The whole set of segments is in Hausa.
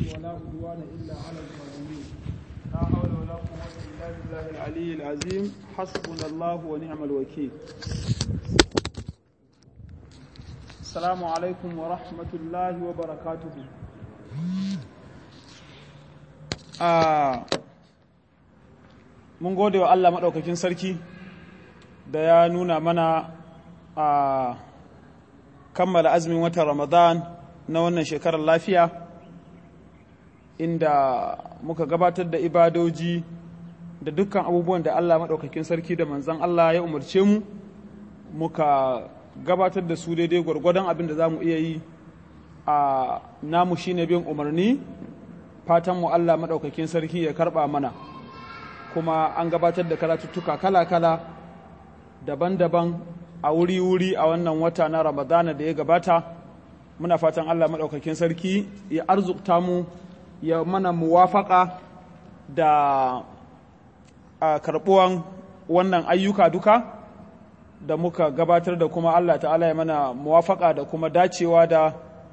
ولا عدوان إلا على الظالمين لا حول ولا قوة إلا بالله العلي العظيم حسبنا الله ونعم الوكيل السلام عليكم ورحمة الله وبركاته آه mun gode wa Allah maɗaukakin sarki da ya nuna mana a kammala azumin watan Ramadan na wannan shekarar lafiya inda muka gabatar da ibadoji da dukkan abubuwan da Allah maɗaukakin sarki da manzan Allah ya umarce mu muka gabatar da su daidai gwargwadon abin da za mu iya yi a namu shine bin umarni fatan mu Allah maɗaukakin sarki ya karɓa mana kuma an gabatar da karatuttuka kala-kala daban-daban a wuri-wuri a wannan wata na ramadana da ya gabata muna fatan allah maɗaukakin sarki ya arzukta mu ya mana muwafaka da a karɓuwan wannan ayyuka duka da muka gabatar da kuma allah ta'ala ya mana muwafaka da kuma dacewa da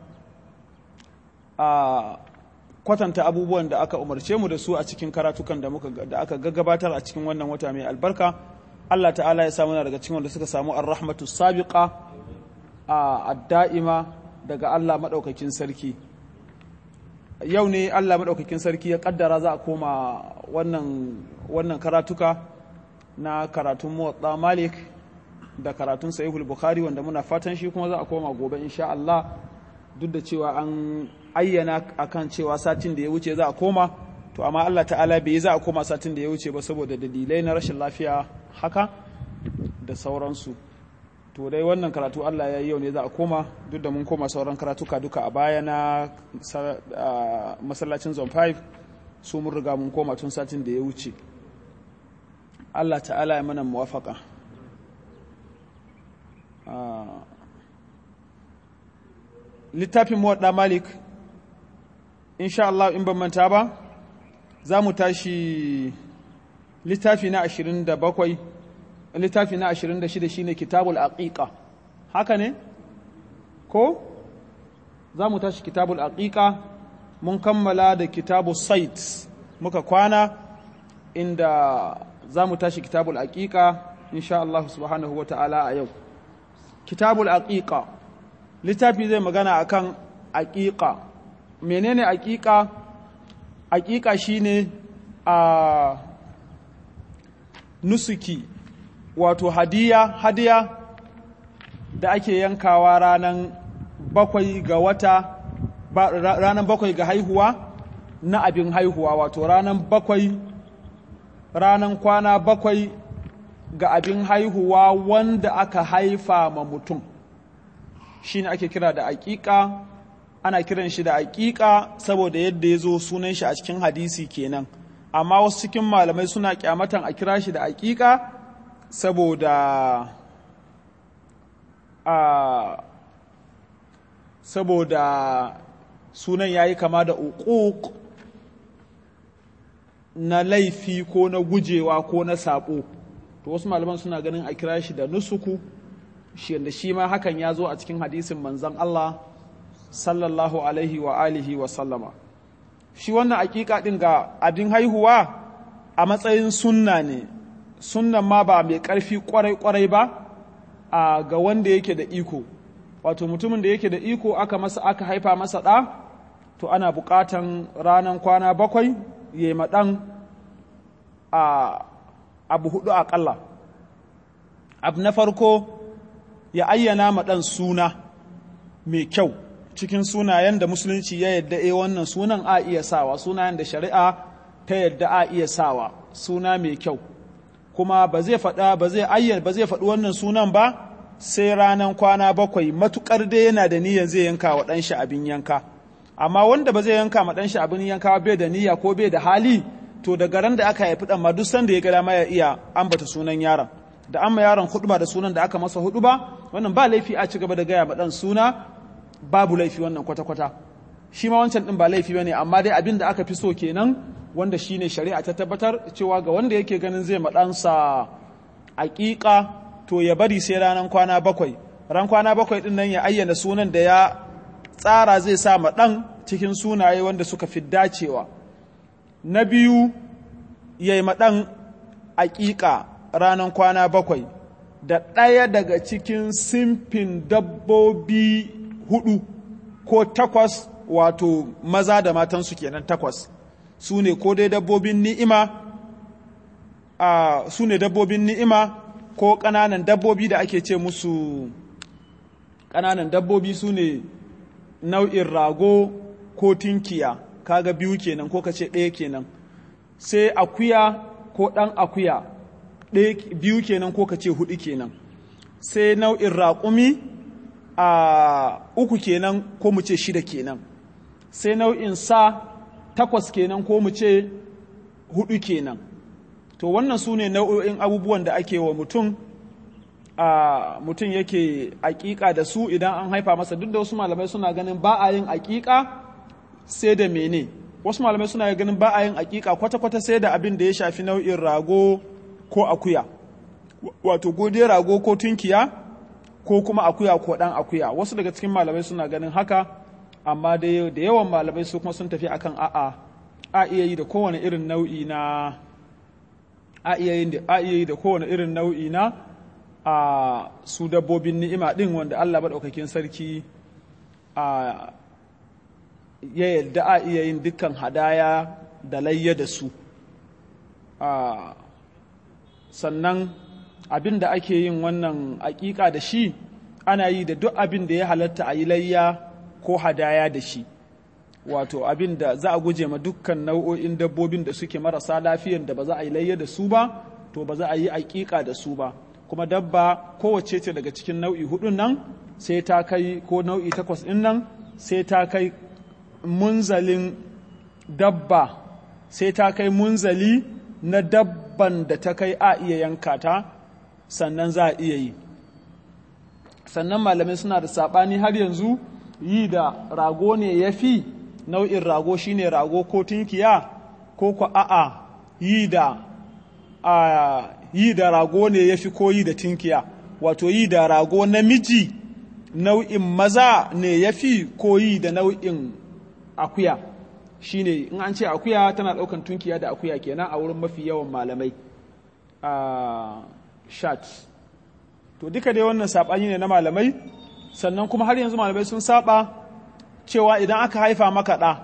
a kwatanta abubuwan da aka umarce mu da su a cikin karatukan da muka da aka gabatar a cikin wannan wata mai albarka Allah ta'ala ya samu daga cikin wanda suka samu ar-rahmatu sabiqa a ad-da'ima daga Allah madaukakin sarki yau ne Allah madaukakin sarki ya kaddara za a koma wannan wannan karatuka na karatun muwatta malik da karatun sahihul bukhari wanda muna fatan shi kuma za a koma gobe insha Allah duk da cewa an ayyana akan cewa satin da ya wuce za a koma to amma Allah ta'ala bai za a koma satin da ya wuce ba saboda dalilai na rashin lafiya haka da sauransu to dai wannan karatu Allah ya yi yau ne za a koma duk da mun koma sauran karatuka duka a baya na masallacin zone 5 su mun riga mun koma tun satin da ya wuce Allah ta'ala ya mana muwafaka littafin muwadda malik insha Allah in ban manta ba za mu tashi littafi na 27 littafi na 26 shine kitabul aqiqa haka ne ko za mu tashi kitabul aqiqa mun kammala da kitabul sait muka kwana inda za mu tashi kitabul aqiqa insha Allah subhanahu wa ta'ala a yau kitabul aqiqa littafi zai magana akan aqiqa menene aqiqa aqiqa shine a nusuki wato hadiya hadiya da ake yankawa ranan bakwai ga wata ranan bakwai ga haihuwa na abin haihuwa wato ranan bakwai ranan kwana bakwai ga abin haihuwa wanda aka haifa ma mutum shi ne ake kira da aƙiƙa ana kiran shi da aƙiƙa saboda yadda ya zo sunan shi a cikin hadisi kenan amma wasu cikin malamai suna kyamatan a kira shi da aƙiƙa saboda a saboda sunan ya yi kama da uquq na laifi ko na gujewa ko na saɓo to wasu malaman suna ganin a kira shi da nusuku shi da shi ma hakan ya zo a cikin hadisin manzan Allah sallallahu alaihi wa alihi wa sallama shi wannan hakika din ga abin haihuwa a matsayin sunna ne sunnan ma ba mai karfi kwarai kwarai ba a ga wanda yake da iko wato mutumin da yake da iko aka masa aka haifa masa ɗa to ana buƙatan ranar kwana bakwai ya yi maɗan a abu hudu aƙalla abu na farko ya ayyana ma ɗan suna mai kyau cikin sunayen da musulunci ya yadda e wannan sunan a iya sawa sunayen da shari'a ta yadda a iya sawa suna mai kyau kuma ba zai faɗa ba zai ayyana ba zai faɗi wannan sunan ba sai ranar kwana bakwai matukar dai yana da niyyar zai yanka wa ɗanshi abin yanka amma wanda ba zai yanka ma ɗanshi abin yanka bai da niyya ko bai da hali to daga ran da aka haifi ɗan ma duk sanda ya ga dama ya iya ambata sunan yaron da an ma yaron huɗuba da sunan da aka masa huɗuba wannan ba laifi a ci gaba da gaya ma ɗan suna babu laifi wannan kwata-kwata shi ma wancan ɗin ba laifi bane amma dai abin da aka fi so kenan wanda shine shari'a ta tabbatar cewa ga wanda yake ganin zai maɗansa aƙiƙa to ya bari sai ranar kwana bakwai ran kwana bakwai ɗin nan ya ayyana sunan da ya tsara zai sa ma ɗan cikin sunaye wanda suka fi dacewa na biyu ya yi maɗan aƙiƙa ranar kwana bakwai da ɗaya daga cikin simfin dabbobi hudu ko takwas wato maza da matansu kenan takwas su ne ko dai dabbobin ni'ima a su ne dabbobin ni'ima ko ƙananan dabbobi da ake ce musu ƙananan dabbobi su ne nau'in rago ko tinkiya kaga biyu kenan ko kace ɗaya kenan sai akuya ko ɗan akuya biyu kenan ko kace hudu kenan sai nau'in raƙumi a uku kenan ko mu ce shida kenan sai nau'in sa takwas kenan ko mu ce hudu kenan to wannan su ne nau'o'in abubuwan da ake wa mutum a mutum yake aƙiƙa da su idan an haifa masa duk da wasu malamai suna ganin ba a yin aƙiƙa sai da mene wasu malamai suna ganin ba a yin aƙiƙa kwata-kwata sai da abin da ya shafi nau'in rago ko akuya wato godiyar rago ko tunkiya ko kuma akuya ko ɗan akuya wasu daga cikin malamai suna ganin haka amma da yawan malamai su kuma sun tafi akan a'a a iya yi da kowane irin nau'i na a iya yi da kowane irin nau'i na a su dabbobin ni'ima ɗin wanda Allah maɗaukakin sarki a ya yarda a iya yin dukkan hadaya da layya da su sannan abin da ake yin wannan aƙiƙa da shi ana yi da duk abin da ya halatta a yi layya ko hadaya da shi wato abin da za a guje ma dukkan nau'o'in dabbobin da suke marasa lafiyan da ba za a yi layya da su ba to ba za a yi aƙiƙa da su ba kuma dabba kowace ce daga cikin nau'i hudun nan sai ta kai ko nau'i takwas ɗin nan sai ta kai munzalin dabba sai ta kai munzali na dabban da ta kai a iya yanka ta sannan za a iya yi sannan malamai suna da saɓani har yanzu yi da rago ne ya fi nau'in rago shine rago ko tunkiya ko ku a'a yi da a yi da rago ne ya fi ko yi da tunkiya wato yi da rago namiji nau'in maza ne ya fi ko yi da nau'in akuya shine in an ce akuya tana ɗaukan tunkiya da akuya kenan a wurin mafi yawan malamai a shat to duka dai wannan saɓani ne na malamai sannan kuma har yanzu malamai sun saba cewa idan aka haifa maka ɗa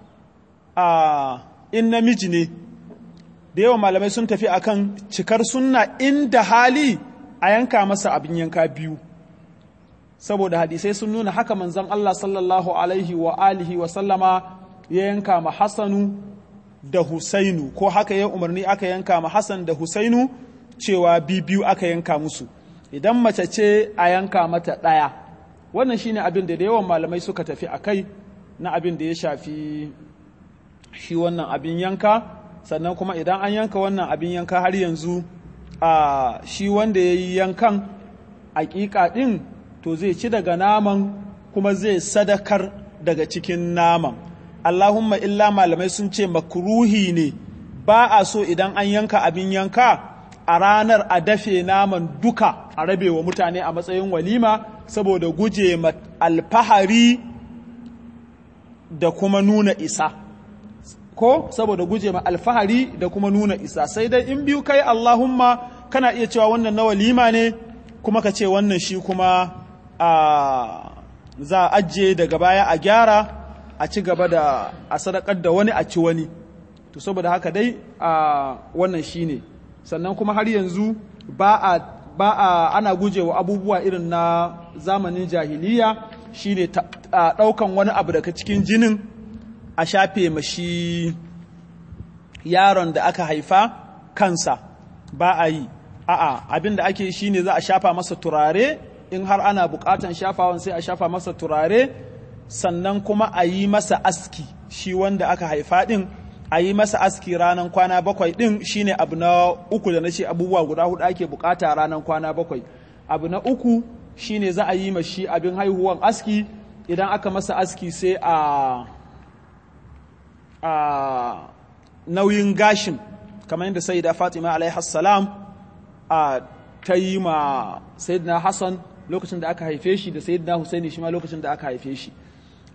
a in namiji ne da yawan malamai sun tafi akan cikar sunna inda hali a yanka masa abin yanka biyu saboda hadisai sun nuna haka manzon Allah sallallahu alaihi wa alihi wa sallama ya yanka ma Hassanu da Husainu ko haka ya umarni aka yanka ma Hassan da Husainu cewa biyu aka yanka musu idan mace ce a yanka mata ɗaya wannan shine abin da da yawan malamai suka tafi a kai na abin da ya shafi shi wannan abin yanka sannan kuma idan an yanka wannan abin yanka har yanzu a shi wanda ya yi yankan aƙiƙa ɗin to zai ci daga naman kuma zai sadakar daga cikin naman Allahumma illa malamai sun ce makruhi ne ba a so idan an yanka abin yanka a ranar a dafe naman duka a rabe wa mutane a matsayin walima saboda guje alfahari da kuma nuna isa ko saboda guje ma alfahari da kuma nuna isa sai dai in biyu kai Allahumma kana iya cewa wannan na walima ne kuma ka ce wannan shi kuma a za a ajiye daga baya a gyara a ci gaba da a sadakar da wani a ci wani to saboda haka dai a wannan shi ne sannan kuma har yanzu ba a ba a ana gujewa abubuwa irin na zamanin jahiliya shine ɗaukan wani abu daga cikin jinin a shafe mashi yaron da aka haifa kansa ba a yi a'a abin da ake shi ne za a shafa masa turare in har ana bukatan shafawan sai a shafa masa turare sannan kuma a yi masa aski shi wanda aka haifa din a yi masa aski ranar kwana bakwai din shine abu na uku da na ce abubuwa guda hudu ake bukata ranar kwana bakwai abu na uku shine za a yi mashi abin haihuwan aski idan aka masa aski sai a a nauyin gashin kamar yadda sayyida fatima alaihi salam a ta yi ma sayyidina hassan lokacin da aka haife shi da sayyidina husaini shi ma lokacin da aka haife shi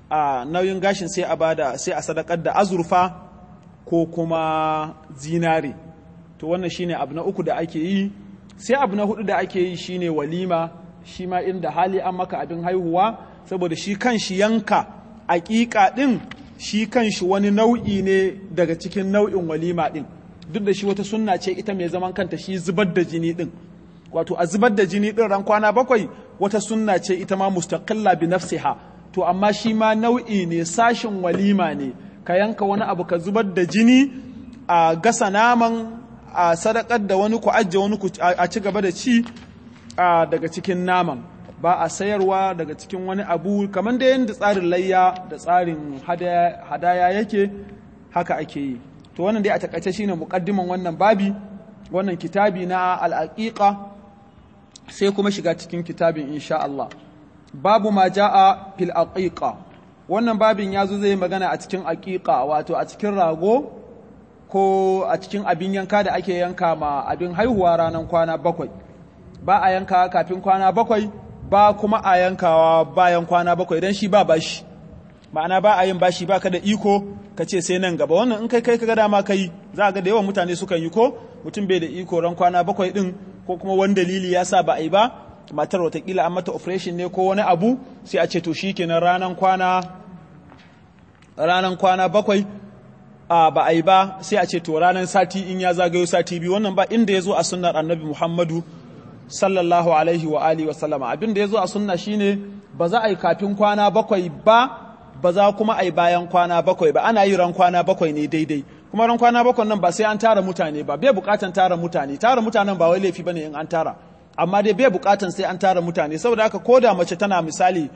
a nauyin gashin sai a bada sai a sadakar da azurfa ko kuma zinare to wannan shine abu na uku da ake yi sai abu na hudu da ake yi shine walima shi ma inda hali an maka abin haihuwa saboda shi kan shi yanka aƙiƙa ɗin shi kan shi wani nau'i ne daga cikin nau'in walima ɗin duk da shi wata sunna ce ita mai zaman kanta shi zubar da jini ɗin wato a zubar da jini ɗin ran kwana bakwai wata sunna ce ita ma mustaqilla bi nafsiha to amma shi ma nau'i ne sashin walima ne ka yanka wani abu ka zubar da jini a gasa naman a sadakar da wani ku ajiye wani ku a ci gaba da ci daga cikin naman ba a sayarwa daga cikin wani abu kamar da yadda tsarin layya da tsarin hadaya yake haka ake yi to wannan dai a takaice shine muqaddiman wannan babi wannan kitabi na al'aqiqa sai kuma shiga cikin kitabin insha Allah babu ma jaa fil aqiqa wannan babin yazo zai magana a cikin aqiqa wato a cikin rago ko a cikin abin yanka da ake yanka ma abin haihuwa ranar kwana bakwai ba a yanka kafin kwana bakwai ba kuma a yankawa bayan kwana bakwai don shi ba bashi ma'ana ba a yin bashi ba ka da iko ka ce sai nan gaba wannan in kai kai ka dama kai za a ga da yawan mutane sukan yi ko mutum bai da iko ran kwana bakwai din ko kuma wani dalili ya sa ba a yi ba matar watakila an mata operation ne ko wani abu sai a ce to shi kenan ranan kwana ranan kwana bakwai a ba a yi ba sai a ce to ranan sati in ya zagayo sati biyu wannan ba inda ya zo a sunnar annabi muhammadu sallallahu alaihi wa alihi wa sallama abin da ya zo a sunna shine ba za a yi kafin kwana bakwai ba ba za kuma a yi bayan kwana bakwai ba ana yi ran kwana bakwai ne daidai kuma ran kwana bakwai nan ba sai an tara mutane ba bai bukatan tara mutane tara mutanen ba wai laifi bane in an tara amma dai bai bukatan sai an tara mutane saboda haka koda mace tana misali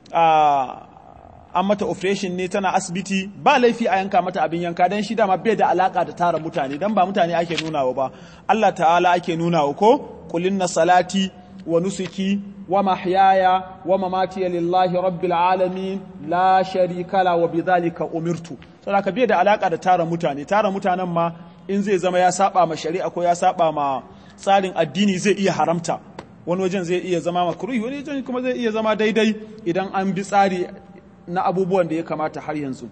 an mata operation ne tana asibiti ba laifi a yanka mata abin yanka dan shi dama bai da alaka da tara mutane dan ba mutane ake nunawa ba Allah ta'ala ake nunawa ko kulinna salati wa nusuki wa mahyaya wa mamati lillahi rabbil alamin la sharika la wa bidhalika umirtu saboda ka bai da alaka da tara mutane tara mutanen ma in zai zama ya saba ma shari'a ko ya saba ma tsarin addini zai iya haramta wani wajen zai iya zama makruhi wani wajen kuma zai iya zama daidai idan an bi tsari na abubuwan da ya kamata har yanzu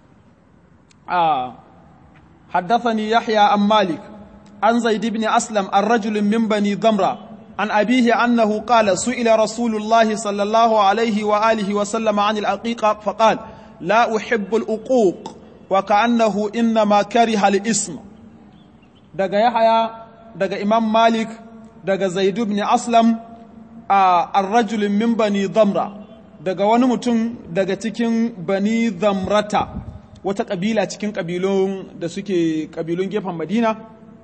حدثني يحيى عن مالك عن زيد بن أسلم الرجل من بني ضمرة عن أبيه أنه قال سئل رسول الله صلى الله عليه وآله وسلم عن العقيقة فقال لا أحب الأقوق وكأنه إنما كره الاسم دقى يحيى دقى إمام مالك دقى زيد بن أسلم آه الرجل من بني ضمرة daga wani mutum daga cikin bani zamrata wata ƙabila cikin ƙabilun da suke ƙabilun gefen madina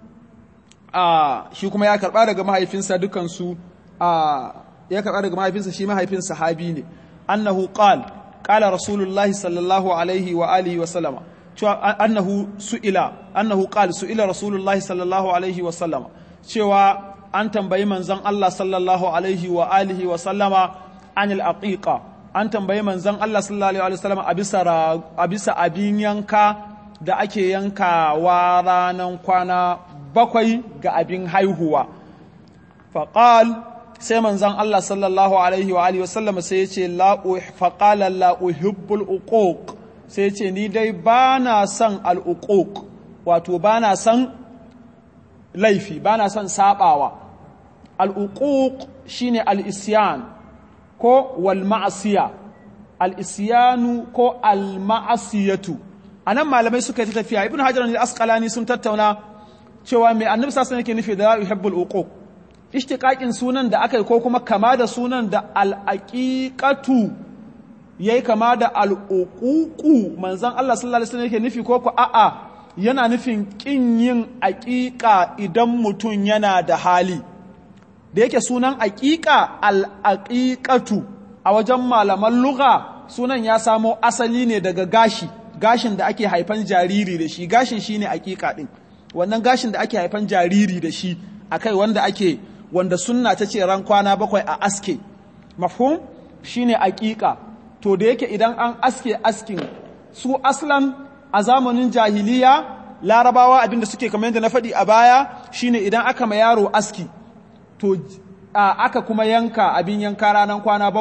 a shi kuma ya karɓa daga mahaifinsa dukansu a ya karɓa daga mahaifinsa shi mahaifin sahabi ne annahu qal qala rasulullahi sallallahu alaihi wa alihi wa sallama cewa annahu su'ila annahu qal su'ila rasulullahi sallallahu alaihi wa sallama cewa an tambayi manzon Allah sallallahu alaihi wa alihi wa sallama anil aqiqa an tambayi manzon Allah sallallahu alaihi wasallam a bisa a bisa abin yanka da ake yankawa ranan kwana bakwai ga abin haihuwa faqal sai manzon Allah sallallahu alaihi wa alihi wasallam sai ya ce la faqala la uhibbul uquq sai ya ce ni dai bana son al uquq wato bana son laifi bana son sabawa al uquq shine al isyan ko wal ma'asiya al isyanu ko al ma'asiyatu anan malamai suka yi tafiya ibnu hajar al-asqalani sun tattauna cewa mai annabi sallallahu alaihi yake nufi da yuhibbul uquq ishtiqaqin sunan da aka yi ko kuma kama da sunan da al-aqiqatu yayi kama da al-uququ manzon Allah sallallahu alaihi wasallam yake nufi ko ko a'a yana nufin kin yin aqiqa idan mutum yana da hali da yake sunan aqiqa al-aqiqatu a wajen malaman lugha sunan ya samo asali ne daga gashi gashin da ake haifan jariri da shi gashin shine aqiqa din wannan gashin da ake haifan jariri da shi akai wanda ake wanda sunna ta ce ran kwana bakwai a aske mafhum shine aqiqa to da yake idan an aske askin su aslan a zamanin jahiliya larabawa abinda suke kamar yadda na faɗi a baya shine idan aka ma yaro aski to aka kuma yanka abin yanka ranar kwana bakwai to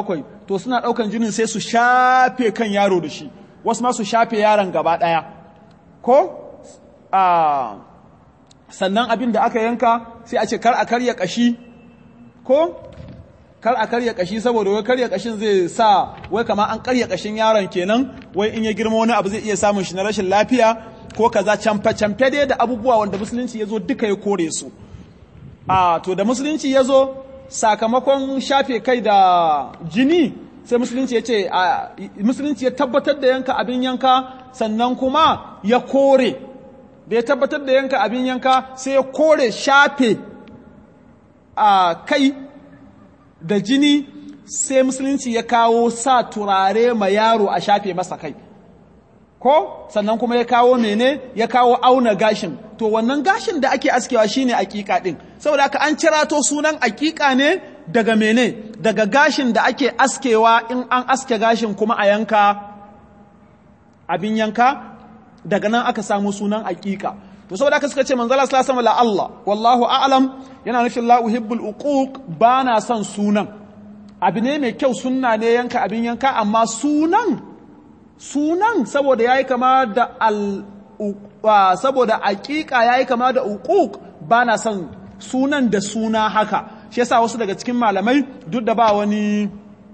to suna ɗaukan jinin sai su shafe kan yaro da shi wasu ma su shafe yaron gaba ɗaya ko a sannan abin da aka yanka sai a ce kar a karya ƙashi ko kar a karya ƙashi saboda wai karya ƙashin zai sa wai kama an karya ƙashin yaron kenan wai in ya girma wani abu zai iya samun shi na rashin lafiya ko kaza camfe camfe dai da abubuwa wanda musulunci ya zo duka ya kore su a to da musulunci ya zo sakamakon shafe kai da jini sai musulunci ya ce musulunci ya tabbatar da yanka abin yanka sannan kuma ya kore da ya tabbatar da yanka abin yanka sai ya kore shafe a kai da jini sai musulunci ya kawo sa turare ma yaro a shafe masa kai ko sannan kuma ya kawo mene ya kawo auna gashin to wannan gashin da ake askewa shine akika din saboda haka an cirato sunan akika ne daga mene daga gashin da ake askewa in an aske gashin kuma a yanka abin yanka daga nan aka samu sunan akika to saboda haka suka ce manzala sallallahu alaihi wasallam Allah wallahu a'lam yana nufin la uhibbul uquq bana son sunan abu ne mai kyau sunna ne yanka abin yanka amma sunan sunan saboda yayi kama da al saboda aqiqa yayi kama da uquq bana son sunan da suna haka shi yasa wasu daga cikin malamai duk da ba wani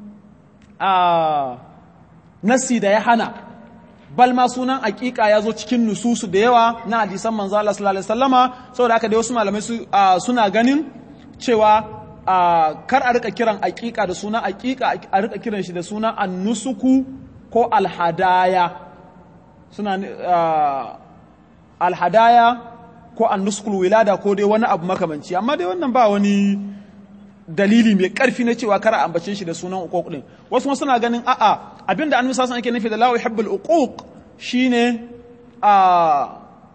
a nasi da ya hana bal ma sunan aqiqa ya zo cikin nususu da yawa na hadisan manzo Allah sallallahu alaihi wasallama saboda haka dai wasu malamai suna ganin cewa kar a rika kiran aqiqa da sunan aqiqa a rika kiran shi da sunan annusuku ko alhadaya suna alhadaya ko annuskul wilada ko dai wani abu makamanci amma dai wannan ba wani dalili mai karfi na cewa kar a ambace shi da sunan uquq din wasu suna ganin a'a abinda annabi sallallahu alaihi yake nufi da la yuhibbul uquq shine a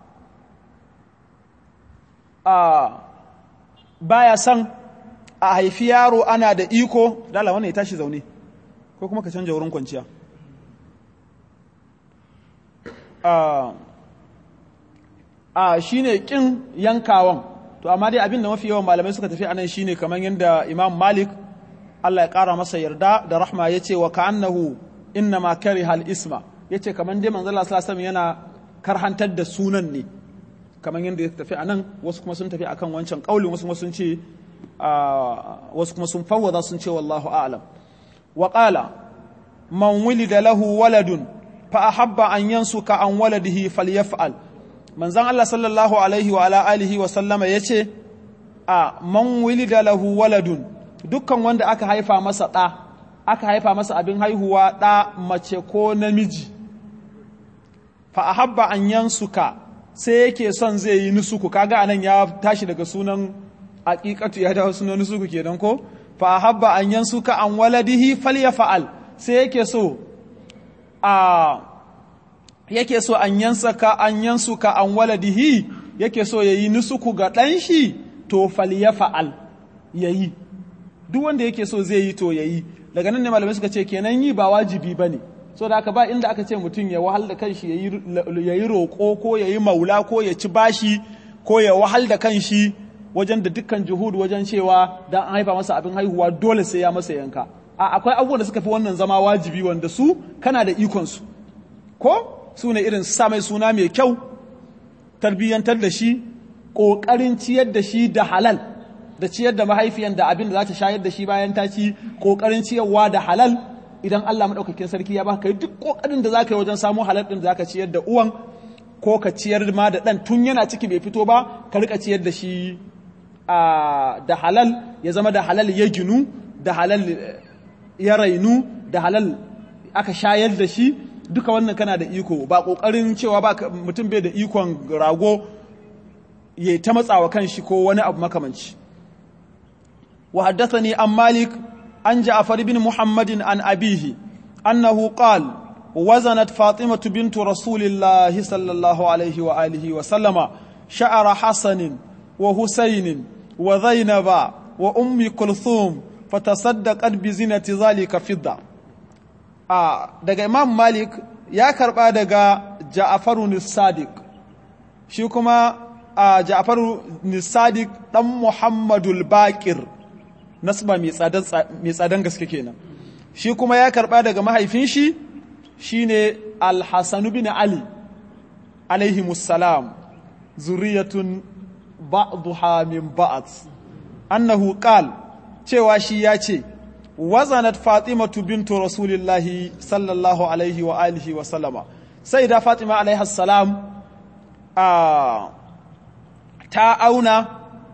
a baya san a haifi yaro ana da iko dala wannan ya tashi zaune ko kuma ka canja wurin kwanciya a shi ne ƙin yankawan to amma dai abin da mafi yawan malamai suka tafi anan shine kamar yadda imam malik Allah ya ƙara masa yarda da rahma ya ce wa ka'annahu inna ma kari hal isma ya ce kamar dai manzala sallallahu yana karhantar da sunan ne kamar yadda ya tafi anan wasu kuma sun tafi akan wancan ƙaulin wasu kuma sun ce wasu kuma sun fawwada sun ce wallahu a'lam wa qala man wulida lahu waladun fa ahabba an yansuka an waladihi falyaf'al manzon Allah sallallahu alaihi wa ala alihi wa sallama yace a man wulida lahu waladun dukkan wanda aka haifa masa ɗa aka haifa masa abin haihuwa ɗa mace ko namiji fa ahabba an yansuka sai yake son zai yi nusuku kaga anan ya tashi daga sunan aqiqatu ya dawo sunan nusuku kenan ko fa ahabba an yansuka an waladihi falyafa'al sai yake so a yake so an yansaka an yansuka an waladihi yake so yayi nusuku ga ɗan shi to falyafa'al yayi duk wanda yake so zai yi to yayi daga nan ne malamai suka ce kenan yi ba wajibi bane so da aka ba inda aka ce mutum ya wahal da kanshi yayi roƙo ko yayi maula ko ya ci bashi ko ya wahal da kanshi wajen da dukkan juhud wajen cewa dan an haifa masa abin haihuwa dole sai ya masa yanka a akwai abubuwan da suka fi wannan zama wajibi wanda su kana da ikon su ko su ne irin sa mai suna mai kyau tarbiyyantar da shi ƙoƙarin ciyar da shi da halal da ciyar da mahaifiyan da abin da za ta shayar da shi bayan ta ci ƙoƙarin ciyarwa da halal idan Allah maɗaukakin sarki ya baka yi duk ƙoƙarin da za ka yi wajen samu halal ɗin da za ka ciyar da uwan ko ka ciyar ma da ɗan tun yana ciki bai fito ba ka rika ciyar da shi da halal ya zama da halal ya ginu da halal ya rainu da halal aka shayar da shi duka wannan kana da iko ba kokarin cewa ba mutum bai da ikon rago ya ta matsawa kan shi ko wani abu makamanci wa haddathani an malik an ja'far bin muhammadin an abihi annahu qala وزنت فاطمة بنت رسول الله صلى الله عليه وآله وسلم شعر حسن وحسين وزينب وأم كلثوم فتصدقت بزينة ذلك فضة آه دقى إمام مالك يا كربا دقى جعفر الصادق شو كما آه جعفر الصادق دم محمد الباكر نسبة ميسادن غسكي kenan shi kuma ya karɓa daga mahaifin shi shine al-Hasan bin Ali alaihi musallam zuriyatun ba'dha min ba'd annahu qal cewa shi ya ce wazanat fatimatu bintu rasulillahi sallallahu alaihi wa alihi wa sallama sai da fatima alaihi salam ta auna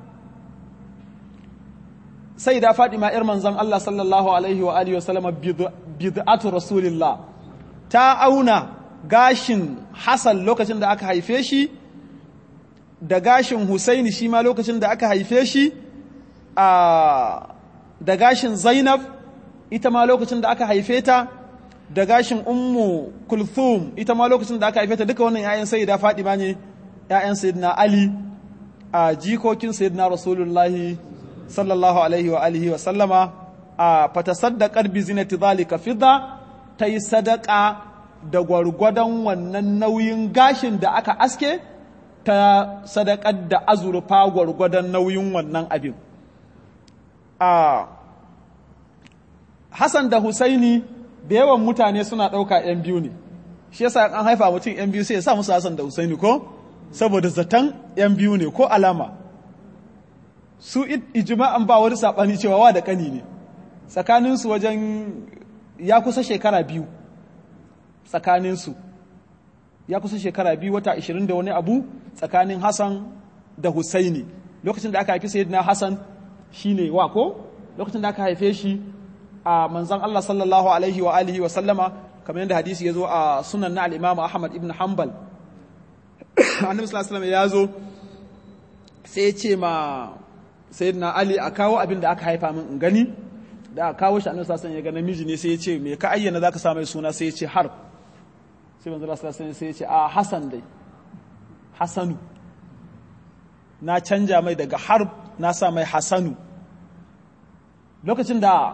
sai da fatima yar manzon Allah sallallahu alaihi wa alihi wa sallama bid'atu rasulillah ta auna gashin Hassan lokacin da aka haife shi da gashin Husaini shi ma lokacin da aka haife shi da gashin Zainab ita ma lokacin da aka haife ta da gashin Ummu Kulthum ita ma lokacin da aka haife ta duka wannan ƴaƴan Sayyida Fatima ne ƴaƴan Sayyidina Ali a jikokin Sayyidina Rasulullahi sallallahu alaihi wa alihi wa sallama a fatasaddaqat bi zinati zalika fidda tayi sadaka da gwargwadon wannan nauyin gashin da aka aske ta sadakar da azurfa gwargwadon nauyin wannan abin a Hassan da Husaini da yawan mutane suna ɗauka ‘yan biyu ne, shi yasa an haifa mutum ‘yan biyu sai ya sa musu Hassan da Husaini ko? Saboda zaton ‘yan biyu ne ko alama. Su ijima'an ba wani saɓani cewa wa da ƙani ne, tsakaninsu wajen ya kusa shekara biyu, tsakaninsu. Ya kusa shekara biyu wata ashirin da wani abu tsakanin Hassan da Husaini. Lokacin da aka haifi Sayyidina Hassan shi ne wa ko? Lokacin da aka haife shi a manzan Allah sallallahu alaihi wa alihi wa sallama kamar yadda hadisi ya zo a sunan na al'imam Ahmad ibn Hanbal annabi sallallahu alaihi ya zo sai ya ce ma sayyidina Ali a kawo abin da aka haifa min in gani da aka kawo shi annabi sallallahu ya ga namiji ne sai ya ce me ka ayyana zaka sa mai suna sai ya ce harb sai manzo sallallahu alaihi sai ya ce a Hassan dai Hasanu na canja mai daga harb na sa mai Hasanu lokacin da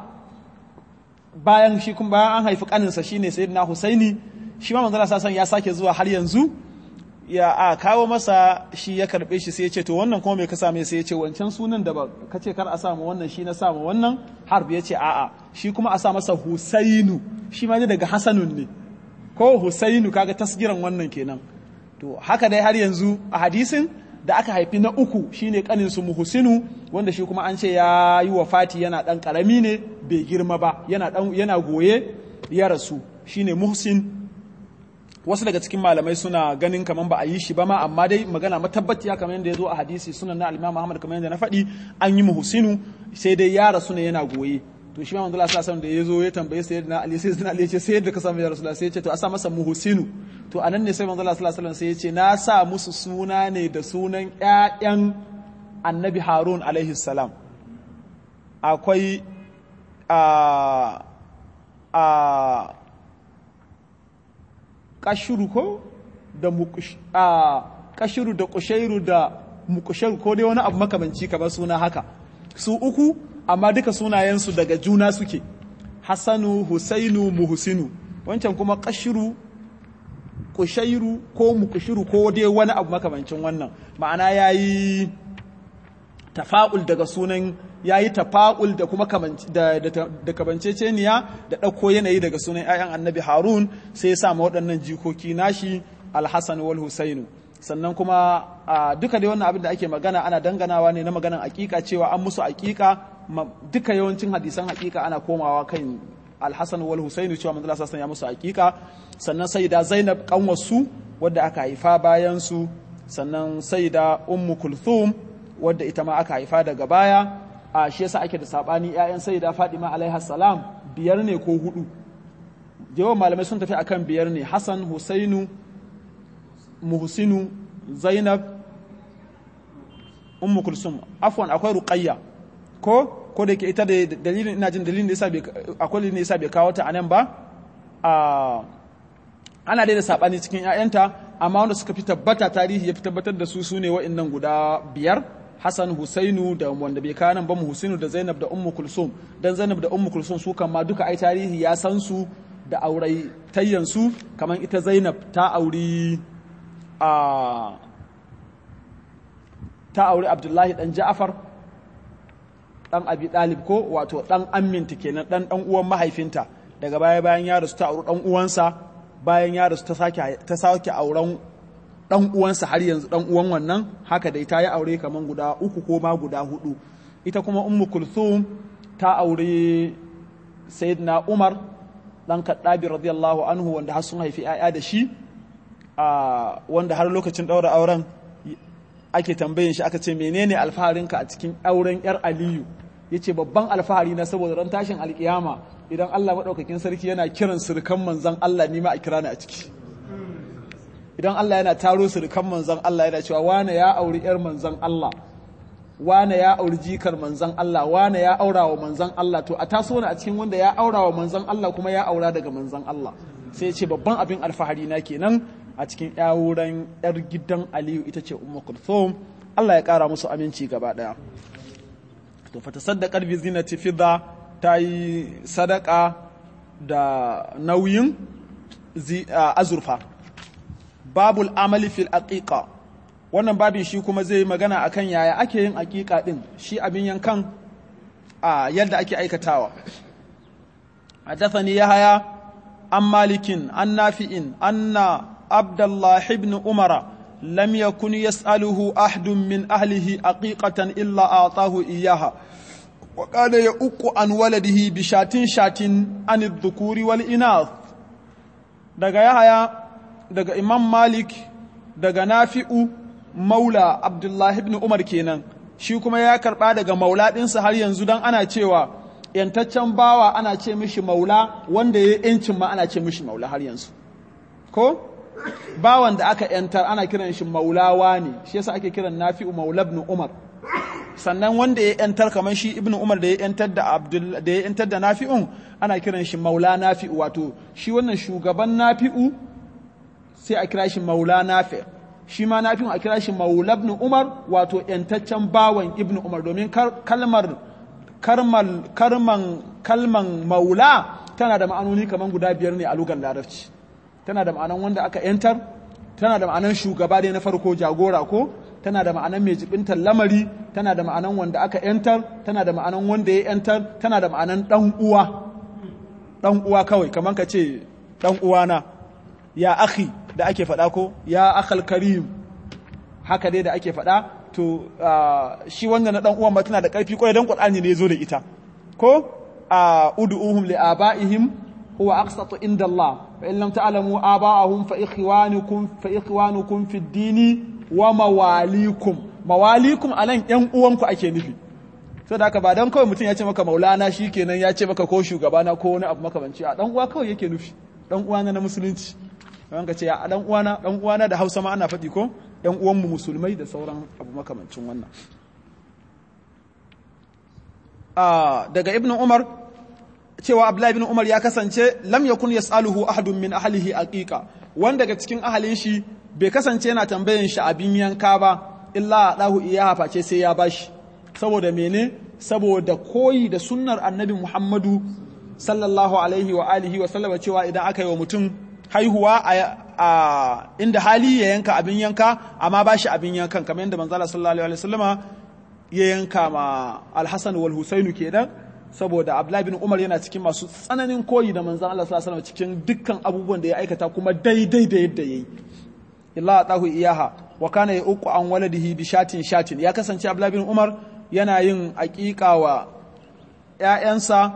bayan shi kuma bayan an haifi kaninsa shine sayyidina Husaini shi ma manzo sallallahu ya sake zuwa har yanzu ya a kawo masa shi ya karbe shi sai ya ce to wannan kuma me ka same sai ya ce wancan sunan da ba ka ce kar a samu wannan shi na samu wannan harb ya ce a'a shi kuma a sa masa Husainu shi ma ne daga Hasanun ne ko Husainu kaga tasgiran wannan kenan to haka dai har yanzu a hadisin da aka haifi na uku shine kanin su Muhsinu wanda shi kuma an ce ya yi wa Fati yana dan karami ne bai girma ba yana dan yana goye ya rasu shine Muhsin wasu daga cikin malamai suna ganin kaman ba a yi shi ba ma amma dai magana matabbatiya kamar yadda ya zo a hadisi sunan na al-Imam Ahmad kamar yadda na faɗi an yi Muhsinu sai dai ya rasu ne yana goye to shi ma manzo Allah sallallahu da ya zo ya tambaye sayyidina Ali sai sayyidina Ali ya ce sai yadda ka samu ya Rasulullah sai ya ce to a sa masa Muhsinu to anan ne sai manzo Allah sallallahu alaihi sai ya ce na sa musu suna ne da sunan ƴaƴan Annabi Harun alaihi salam akwai a a kashuru ko da mukush a kashuru da kushairu da mukushairu ko dai wani abu makamanci kamar suna haka su uku amma duka sunayensu daga juna suke Hassanu Husainu Muhsinu wancan kuma kashiru kushairu ko mukushiru ko dai wani abu makamancin wannan ma'ana yayi tafa'ul daga sunan yayi tafa'ul da kuma da da kamanceceniya da ɗauko yanayi daga sunan 'ya'yan annabi Harun sai ya sa waɗannan jikoki nashi Al-Hassan wal Husainu sannan kuma duka dai wannan abin da ake magana ana danganawa ne na maganan hakika cewa an musu hakika duka yawancin hadisan hakika ana komawa kan alhassan wal husainu cewa manzala sassan ya musu hakika sannan sayyida zainab kanwarsu wadda aka haifa bayan su sannan sayyida ummu kulthum wadda ita ma aka haifa daga baya a shi yasa ake da sabani ƴaƴan sayyida fadima alaiha salam biyar ne ko hudu yawan malamai sun tafi akan biyar ne hassan husainu muhsinu zainab ummu kulsum afwan akwai ruqayya ko ko da yake ita da dalilin ina jin dalilin da yasa bai akwai dalilin da yasa bai kawo ta anan ba a ana dai da sabani cikin ƴaƴanta amma wanda suka fi tabbata tarihi ya fi tabbatar da su sune wa'annan guda biyar Hassan Husainu da wanda bai kawo nan ba mu Husainu da Zainab da Ummu Kulsum dan Zainab da Ummu Kulsum su kan ma duka ai tarihi ya san su da aurai tayyansu kamar ita Zainab ta auri a ta auri abdullahi dan ja'afar dan abi dalib ko wato dan amminta kenan dan dan uwan mahaifinta daga baya bayan ya rasu ta auri dan uwansa bayan ya rasu ta sake ta sake auren dan uwansa har yanzu dan uwan wannan haka dai ta yi aure kaman guda uku ko ma guda hudu ita kuma ummu kulthum ta aure sayyidina umar dan kaddabi radiyallahu anhu wanda har sun haifi 'ya'ya da shi a wanda har lokacin daura auren ake tambayin shi aka ce menene alfaharinka a cikin auren yar aliyu yace babban alfahari na saboda ran tashin alkiyama idan Allah madaukakin sarki yana kiran surukan manzon Allah ni ma a kira ni a ciki idan Allah yana taro surukan manzon Allah yana cewa wane ya auri yar manzon Allah wane ya auri jikar manzon Allah wane ya aura wa manzon Allah to a taso ni a cikin wanda ya aura wa manzon Allah kuma ya aura daga manzon Allah sai ce babban abin alfahari na kenan a cikin yawuran yar gidan Aliyu ita ce Ummu Kulthum Allah ya kara musu aminci gaba daya to fa tasaddaqat bi zinati fidda ta yi sadaka da nauyin azurfa babul amali fil aqiqa wannan babin shi kuma zai magana akan yaya ake yin aqiqa din shi abin yankan a yadda ake aikatawa حدثني يحيى عن مالك عن نافع أن عبد الله بن عمر لم يكن يسأله أحد من أهله عقيقة إلا أعطاه إياها وكان يؤق عن ولده بشات شات عن الذكور والإناث daga Yahaya daga Imam Malik daga Nafi'u Maula Abdullahi ibn Umar kenan shi kuma ya karba daga maula ɗinsa har yanzu dan ana cewa yantaccen bawa ana ce mishi maula wanda ya yancin ma ana ce mishi maula har yanzu ko bawan da aka yantar ana kiran shi maulawa ne shi yasa ake kiran nafi'u maula ibn umar sannan wanda ya yantar kamar shi ibn umar da ya yantar da abdul da ya yantar da nafi'un ana kiran shi maula nafi'u wato shi wannan shugaban nafi'u sai a kira shi maula nafi shi ma nafi'u a kira shi maula ibn umar wato yantaccen bawan ibn umar domin kalmar karmal karman kalman maula tana da ma'anoni kamar guda biyar ne a lugar larabci tana da ma'anan wanda aka yantar tana da ma'anan shugaba dai na farko jagora ko tana da ma'anan mai jibintar lamari tana da ma'anan wanda aka yantar tana da ma'anan wanda ya yantar tana da ma'anan dan uwa dan uwa kawai kamar ka ce dan uwana ya akhi da ake faɗa ko ya akhal karim haka dai da ake faɗa to shi wanda na dan uwan ma tana da ƙarfi kwarai dan Qur'ani ne yazo da ita ko ud'uhum li abaihim huwa aqsatu inda Allah fa in lam ta'lamu aba'ahum fa ikhwanukum fa ikhwanukum fi dini wa mawalikum mawalikum alan yan uwanku ake nufi so da haka ba dan kawai mutum ya ce maka maulana shikenan ya ce maka ko shugabana ko wani abu makamanci a dan uwa kawai yake nufi dan uwana na musulunci kan ka ce ya dan uwana dan uwana da Hausa ma ana faɗi ko yan uwanmu musulmai da sauran abu makamancin wannan daga ibn umar cewa abdullahi ibn umar ya kasance lam yakun yas'aluhu ahadun min ahlihi aqiqa wanda daga cikin ahalin shi bai kasance yana tambayan shi abin yanka ba illa dahu iyaha face sai ya bashi saboda mene saboda koyi da sunnar annabi muhammadu sallallahu alaihi wa alihi wa sallama cewa idan aka yi wa mutum haihuwa a inda hali ya yanka abin yanka amma ba shi abin yankan kamar yadda manzala sallallahu alaihi wasallama ya yanka ma alhassan wal husainu kenan saboda abdullahi bin umar yana cikin masu tsananin koyi da manzan Allah sallallahu alaihi cikin dukkan abubuwan da ya aikata kuma daidai da yadda yayi illa atahu iyaha wa kana yauqu an waladihi bi shatin shatin ya kasance abdullahi bin umar yana yin aqiqa wa ƴaƴansa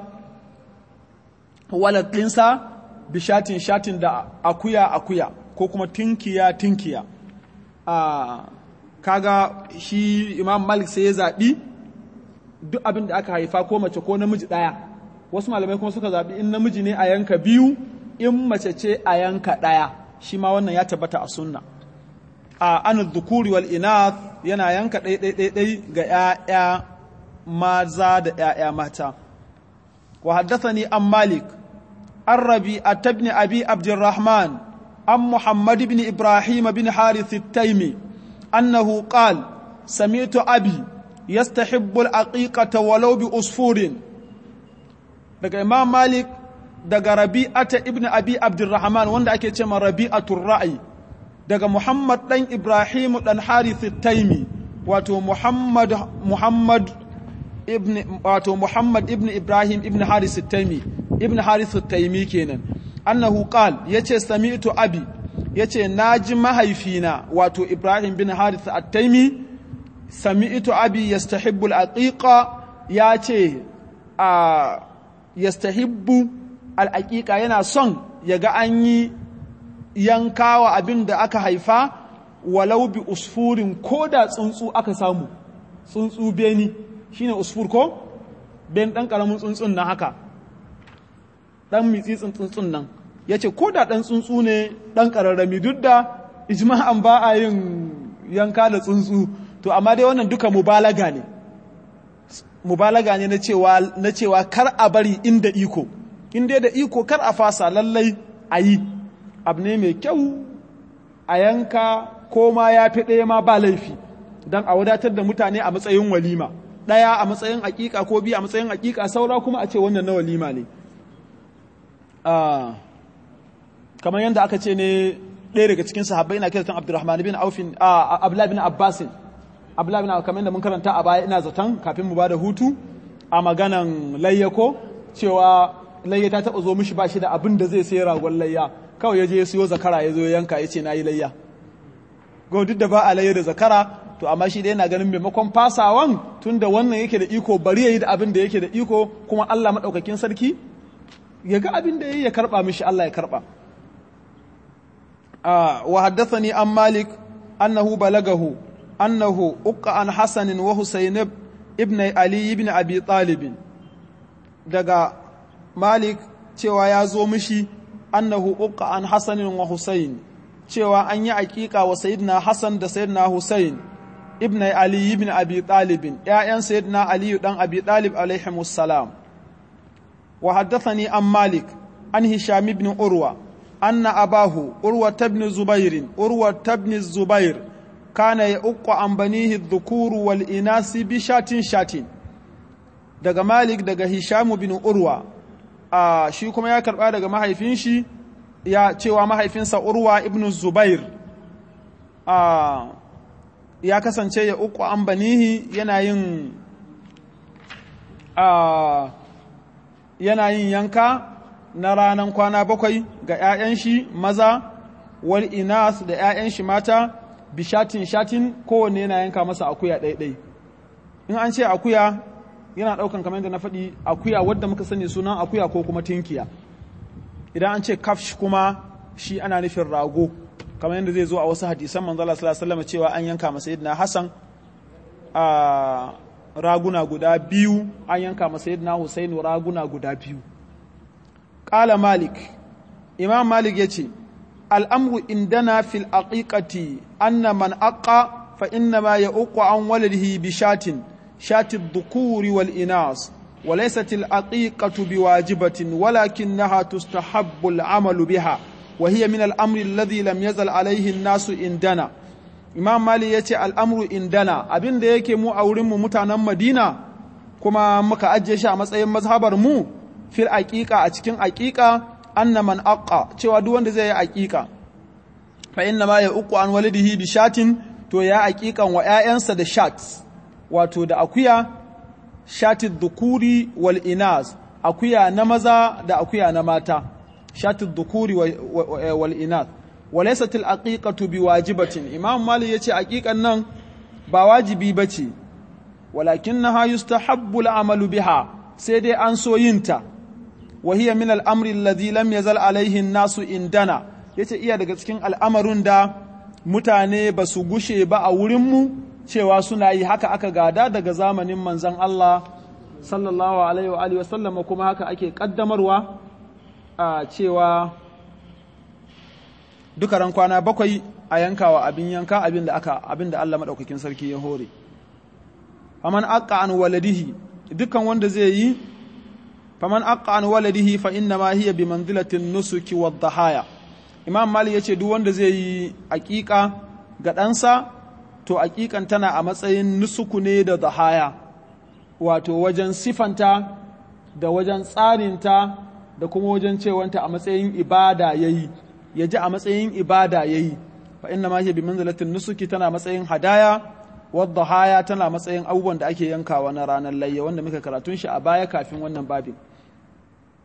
waladinsa bishatin shatin da akuya akuya ko kuma tinkiya tinkiya a kaga shi imam malik sai ya zaɓi duk abin da aka haifa ko mace ko namiji ɗaya wasu malamai kuma suka zaɓi in namiji ne a yanka biyu in mace ce a yanka ɗaya shi ma wannan ya tabbata a sunna a an dhukuri wal inath yana yanka ɗai ga 'ya'ya maza da 'ya'ya mata wa haddathani an malik الربيعة بن أبي عبد الرحمن عن محمد بن إبراهيم بن حارث التيمي أنه قال سمعت أبي يستحب العقيقة ولو بأسفور daga Imam Malik daga Rabi'ata ibn Abi Abdurrahman wanda ake cewa Rabi'atul Ra'i daga Muhammad dan Ibrahim dan Harith Taimi wato Muhammad Muhammad ibn wato Muhammad ibn Ibrahim ibn Harith Taimi ibn harith at-taymi kenan annahu qal yace sami'tu abi yace naji mahaifina wato ibrahim bin harith at-taymi sami'tu abi yastahibbu al-aqiqa yace a yastahibbu al-aqiqa yana son yaga an yi yankawa abin da aka haifa walau bi usfurin ko da tsuntsu aka samu tsuntsu beni shine usfur ko ben dan karamin tsuntsun na haka dan mitsitsin tsuntsun nan yace ko da dan tsuntsu ne dan kararrami duk da ijma'an ba a yin yanka da tsuntsu to amma dai wannan duka mubalaga ne mubalaga ne na cewa na cewa kar a bari inda iko inda da iko kar a fasa lallai a yi abu ne mai kyau a yanka ko ma ya fi ɗaya ma ba laifi don a wadatar da mutane a matsayin walima ɗaya a matsayin aƙiƙa ko biyu a matsayin aƙiƙa saura kuma a ce wannan na walima ne kamar yadda aka ce ne ɗaya daga cikin sahabbai ina kirtan abdurrahman bin aufin abdullahi bin abbasin abdullahi bin kamar yadda mun karanta a baya ina zaton kafin mu ba da hutu a maganan layyako cewa layya ta taɓa zo mishi ba shi da abin da zai sai ragon layya kawai ya je ya siyo zakara ya zo ya yanka ya ce na yi layya go duk da ba a layya da zakara to amma shi dai yana ganin maimakon fasawan tun da wannan yake da iko bari ya yi da abin da yake da iko kuma Allah maɗaukakin sarki ya ga abin da ya yi ya karɓa mishi Allah ya karɓa wa haddathani an malik annahu balagahu annahu uqqa an hasanin wa husayn ibn ali ibn abi talib daga malik cewa ya zo mishi annahu uqqa an hasanin wa husayn cewa an yi aƙiƙa wa sayyidina hasan da sayyidina husayn ibn ali ibn abi talib ƴaƴan sayyidina ali dan abi talib alaihi salam wa haddathani an malik an hisham ibn urwa anna abahu urwa ibn zubair urwa ibn zubair kana yaqqa an banihi adh-dhukur wal inasi bi shatin shatin daga malik daga hisham ibn urwa a shi kuma ya karba daga mahaifin shi ya cewa mahaifinsa urwa ibn zubair a ya kasance ya uku an banihi yana yin a yana yin yanka na ranar kwana bakwai ga 'ya'yan shi maza wal inas da 'ya'yan shi mata bishatin shatin kowanne yana yanka masa akuya ɗaiɗai in an ce akuya yana ɗaukan kamar yadda na faɗi akuya wadda muka sani sunan akuya ko kuma tinkiya idan an ce kafsh kuma shi ana nufin rago kamar yadda zai zo a wasu hadisan manzo Allah sallallahu alaihi wasallam cewa an yanka masa sayyidina Hassan a raguna guda biyu an yanka masa sayyidina Husain raguna guda biyu qala malik imam malik yace al'amru indana fil aqiqati anna man aqa fa inna ma ya'uqu an waladihi bi shatin شات الذكور والإناث وليست العقيقة بواجبة ولكنها تستحب العمل بها وهي من الأمر الذي لم يزل عليه الناس عندنا Imam Mali ya ce al'amru indana abin da yake mu a wurinmu mutanen Madina kuma muka ajiye shi a matsayin mazhabar mu fil aƙiƙa a cikin aƙiƙa anna man aqqa cewa duk wanda zai yi aƙiƙa fa inna ma ya uku an walidihi bi shatin to ya aƙiƙan wa ‘ya'yansa da shat wato da akuya shatid dukuri wal inas akuya na maza da akuya na mata shatid dukuri wal inas walaysat al aqiqatu biwajibatin imam malik yace aqiqan nan ba wajibi bace walakinnaha yustahabbu al amalu biha sai dai an so yinta wa hiya min al amri alladhi lam yazal alayhi an-nasu indana yace iya daga cikin al'amarun da mutane ba su gushe ba a wurinmu cewa suna yi haka aka gada daga zamanin manzan Allah sallallahu alaihi wa alihi wasallam kuma haka ake kaddamarwa a cewa duka ran kwana bakwai a yankawa abin yanka abin da aka abin da Allah madaukakin sarki ya hore faman aqqa an waladihi dukkan wanda zai yi faman aqqa an waladihi fa inna ma hiya bi manzilatin nusuki wad dhahaya imam mali yace duk wanda zai yi aqiqa ga ɗansa to aƙiƙan tana a matsayin nusuku ne da zahaya wato wajen sifanta da wajen tsarinta da kuma wajen cewanta a matsayin ibada ya yi ya ji a matsayin ibada ya yi fa inna ma bi manzalatin nusuki tana matsayin hadaya wadda haya tana matsayin abubuwan da ake yankawa na ranar layya wanda muka karatun shi a baya kafin wannan babin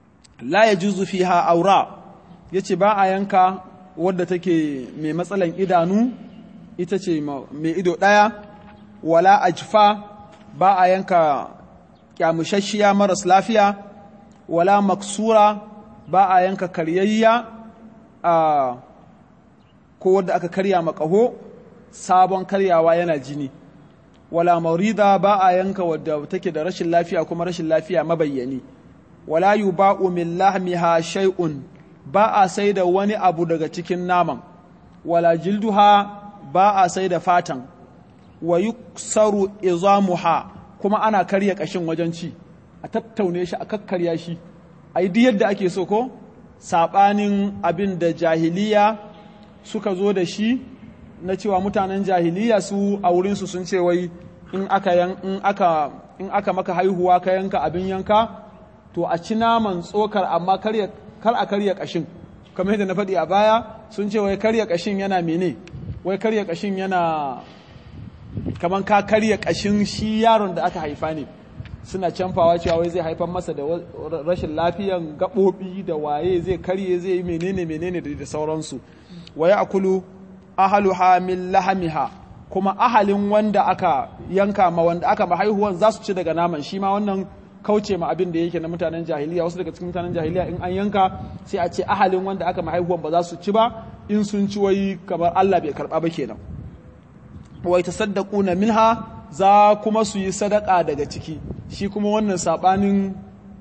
la yajuzu fiha aura yace ba a yanka wadda take mai matsalan idanu ita ce mai ido ɗaya wala ajfa ba a yanka kyamushashiya maras lafiya wala maksura ba a yanka karyayya a ko wadda aka karya makaho sabon karyawa yana jini wala maurida ba a yanka wadda take da rashin lafiya kuma rashin lafiya mabayyani wala yuba'u min lahmiha shay'un ba a sai da wani abu daga cikin naman wala jilduha ba a sai da fatan wa yuksaru izamuha kuma ana karya kashin wajen ci a tattaune shi a kakkarya shi a yi yadda ake so ko saɓanin abin da jahiliya suka zo da shi na cewa mutanen jahiliya su a wurinsu sun ce wai in aka in aka in aka maka haihuwa ka yanka abin yanka to a ci naman tsokar amma kar a karya kashin kamar yadda na faɗi a baya sun ce wai karya kashin yana mene wai karya kashin yana kamar ka karya kashin shi yaron da aka haifa ne suna canfawa cewa wai zai haifar masa da rashin lafiyan gaɓoɓi da waye zai karye zai yi menene menene da sauransu wa ya akulu ahaluha min lahamiha kuma ahalin wanda aka yanka ma wanda aka ma haihuwan za su ci daga naman shi ma wannan kauce ma abin da yake na mutanen jahiliya wasu daga cikin mutanen jahiliya in an yanka sai a ce ahalin wanda aka ma haihuwan ba za su ci ba in sun ci wai kamar Allah bai karba ba kenan wa tasaddaquna minha za kuma su yi sadaka daga ciki shi kuma wannan sabanin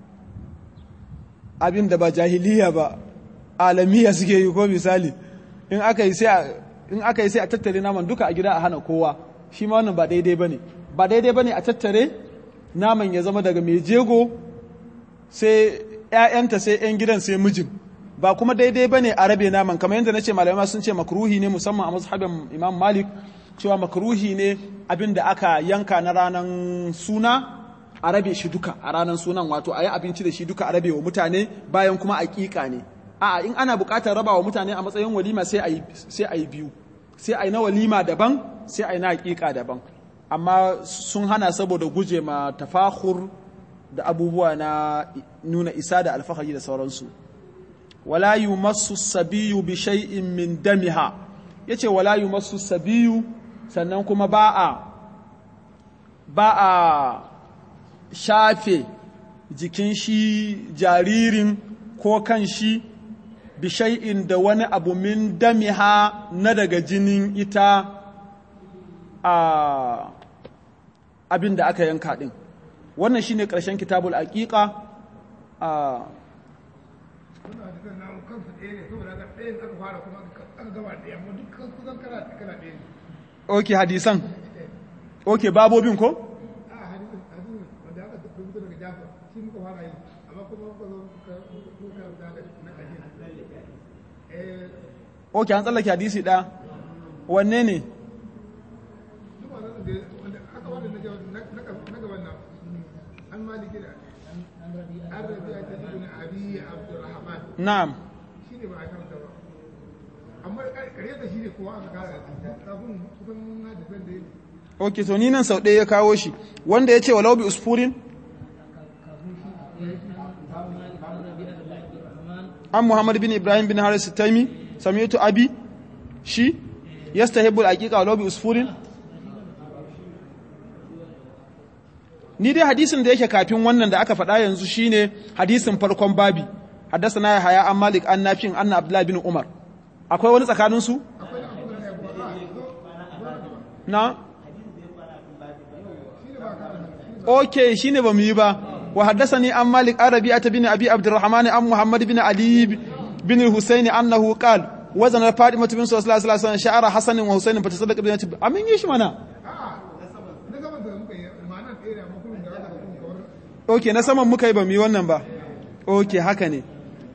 abin da ba jahiliya ba alamiya suke yi ko misali in aka yi sai in aka yi sai a tattare naman duka a gida a hana kowa shi ma wannan ba daidai bane ba daidai bane a tattare naman ya zama daga mai jego sai ƴaƴanta sai ƴan gidan sai mijin ba kuma daidai bane a rabe naman kamar yadda nace malamai sun ce makruhi ne musamman a mazhabin Imam Malik cewa makruhi ne abin da aka yanka na ranan suna a rabe shi duka a ranan sunan wato a yi abinci da shi duka a rabe wa mutane bayan kuma aƙiƙa ne a'a in ana buƙatar raba wa mutane a matsayin walima sai a yi biyu sai a yi na walima daban sai a yi na hakika daban amma sun hana saboda guje ma tafahur da abubuwa na nuna isa da alfahari da sauransu wala yumassu sabiyu bi shay'in min damiha yace wala yumassu sabiyu sannan kuma ba a ba a shafe jikin shi jaririn ko kan shi bishai'in da wani abu min damiha na daga jinin ita a abin da aka yanka ɗin wannan shine ƙarshen kitabul aƙiƙa a ok hadisan ok babobin ko? ok an tsallake hadisi ɗaya wanne ne na'am ok to ni nan sau ɗaya ya kawo shi wanda ya ce walau bi usfurin an muhammad bin ibrahim bin haris taimi sami'tu abi shi yastahibbul aqiqa walau bi usfurin ni dai hadisin da yake kafin wannan da aka faɗa yanzu shine hadisin farkon babi haddathana ya haya an malik an nafin anna abdullahi bin umar akwai wani tsakanin su na okay shine ba mu yi ba wa haddathani an malik arabi'ata bin abi abdurrahman an muhammad bin ali bin al-husayn annahu qala wazana fatima bin sallallahu alaihi wasallam sha'ara hasan wa husayn fa tasaddaqa bi amin yi shi mana ok na saman muka yi ba mu yi wannan ba ok haka ne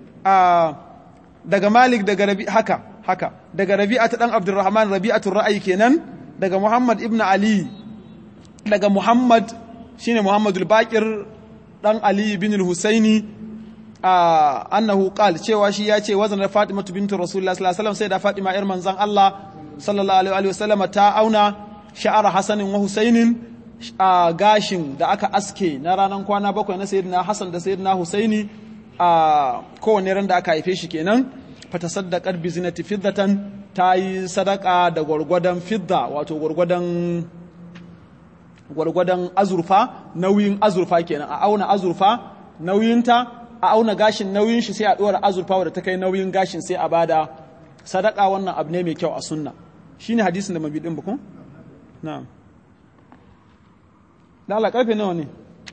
daga malik daga rabi haka haka daga rabi'a ta dan abdurrahman rabi'atul ra'ayi kenan daga muhammad ibn ali daga muhammad shine muhammadul baqir dan ali bin al-husaini annahu qal cewa shi ya ce wazan fatima bintu rasulullah sallallahu alaihi wasallam sai da fatima yar manzon Allah sallallahu alaihi wasallam ta auna sha'ara hasanin wa husainin a gashin da aka aske na ranar kwana bakwai na sayyidina Hassan da sayyidina Husaini a kowane ran da aka haife shi kenan fatasaddaqat bi zinati fiddatan ta yi sadaka da gwargwadon fidda wato gwargwadon gwargwadon azurfa nauyin azurfa kenan a auna azurfa nauyinta a auna gashin nauyin shi sai a ɗora azurfa wadda ta kai nauyin gashin sai a bada sadaka wannan abu ne mai kyau a sunna shine hadisin da mabi din bukun na'am da Allah karfe nawa ne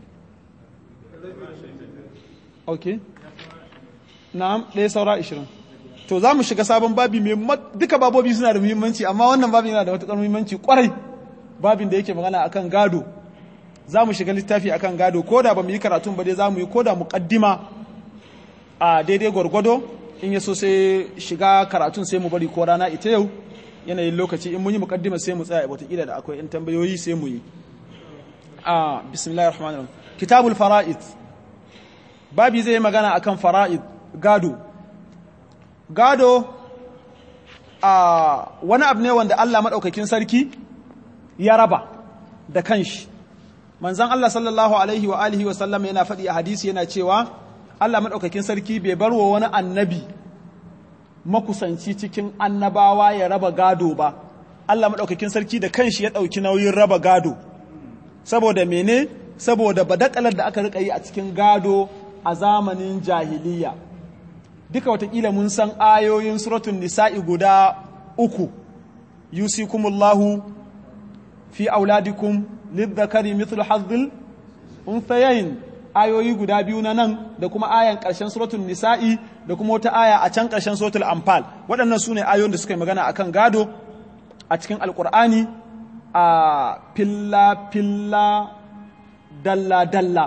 okay na'am ɗaya saura 20 to za mu shiga sabon babi mai duka babobi suna da muhimmanci amma wannan babin yana da matuƙar muhimmanci kwarai babin da yake magana akan gado za mu shiga littafi akan gado ko da ba mu yi karatun ba dai za mu yi ko da muƙaddima a daidai gwargwado in ya so sai shiga karatun sai mu bari ko rana ita yau yanayin lokaci in mun yi muƙaddima sai mu tsaya wataƙila da akwai in tambayoyi sai mu yi a bismillahir rahmanir rahim kitabul fara'id babi zai yi magana akan fara'id gado gado a wani abu ne wanda Allah maɗaukakin sarki ya raba da kanshi manzan Allah sallallahu alaihi wa alihi wa sallam yana faɗi a hadisi yana cewa Allah maɗaukakin sarki bai bar wa wani annabi makusanci cikin annabawa ya raba gado ba Allah maɗaukakin sarki da kanshi ya ɗauki nauyin raba gado saboda mene saboda badakalar da aka rika yi a cikin gado a zamanin jahiliya duka watakila mun san ayoyin suratun nisa'i guda uku yusikumullahu fi auladikum lidhakari mithlu hazzil unthayayn ayoyi guda biyu na nan da kuma ayan ƙarshen suratul nisa'i da kuma wata aya a can ƙarshen suratul anfal waɗannan su ne ayoyin da suka yi magana akan gado a cikin alƙur'ani a filla filla dalla dalla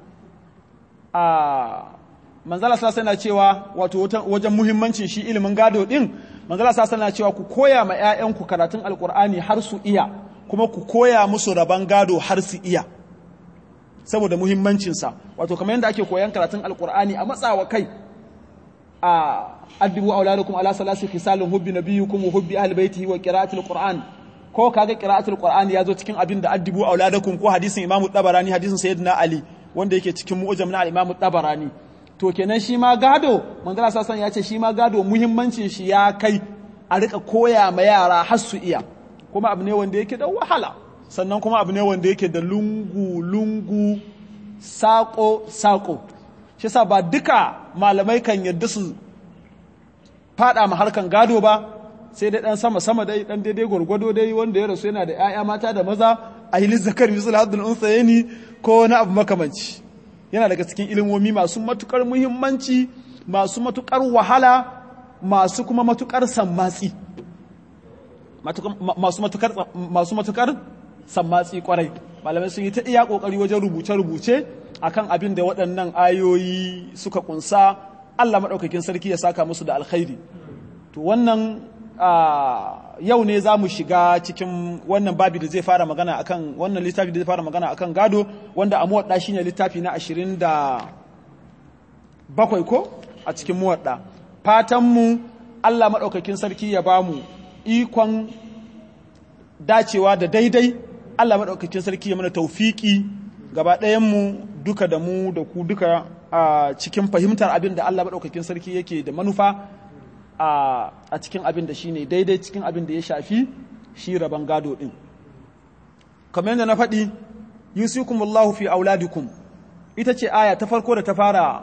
a manzala sassa na cewa wato wajen muhimmancin shi ilimin gado din manzala sassa na cewa ku koya ma 'ya'yanku karatun alƙur'ani har su iya kuma ku koya musu rabon gado har su iya saboda muhimmancinsa wato kamar yadda ake koyan karatun alkur'ani a matsawa kai a addibu auladukum ala salasi khisalin hubbi nabiyukum wa hubbi ahli baitihi wa qira'atul qur'an ko kaga qira'atul qur'an ya zo cikin abin da addibu auladakum ko hadisin imamu tabarani hadisin sayyidina ali wanda yake cikin mu'jam na imamu tabarani to kenan shi ma gado manzala sasan ya ce shi ma gado muhimmancin shi ya kai a rika koya ma yara har su iya kuma abu ne wanda yake da wahala sannan kuma abu ne wanda yake da lungu-lungu saƙo-saƙo shi sa ba duka malamai kan yadda su fada ma harkan gado ba sai dai ɗan sama-sama dai ɗan daidai gwargwado dai wanda ya rasu yana da 'ya'ya mata da maza a yi zakar misul haddun unsayeni ko wani abu makamanci yana daga cikin ilimomi masu matukar muhimmanci masu matukar wahala masu kuma matukar sammatsi masu matukar sammatsi kwarai malamai sun yi ta iya kokari wajen rubuce-rubuce akan abin da waɗannan ayoyi suka kunsa Allah maɗaukakin sarki ya saka musu da alkhairi to wannan yau ne za mu shiga cikin wannan babi da zai fara magana akan wannan littafi da zai fara magana akan gado wanda a muwadda shine littafi na ashirin da bakwai ko a cikin muwadda fatanmu Allah maɗaukakin sarki ya bamu ikon dacewa da daidai Allah maɗaukakin sarki ya mana taufiki gaba ɗayanmu duka da mu da ku duka a cikin fahimtar abin da Allah maɗaukakin sarki yake da manufa a cikin abin da shi ne daidai cikin abin da ya shafi shi rabon gado ɗin kamar yadda na faɗi yusikumullahu fi auladikum ita ce aya ta farko da ta fara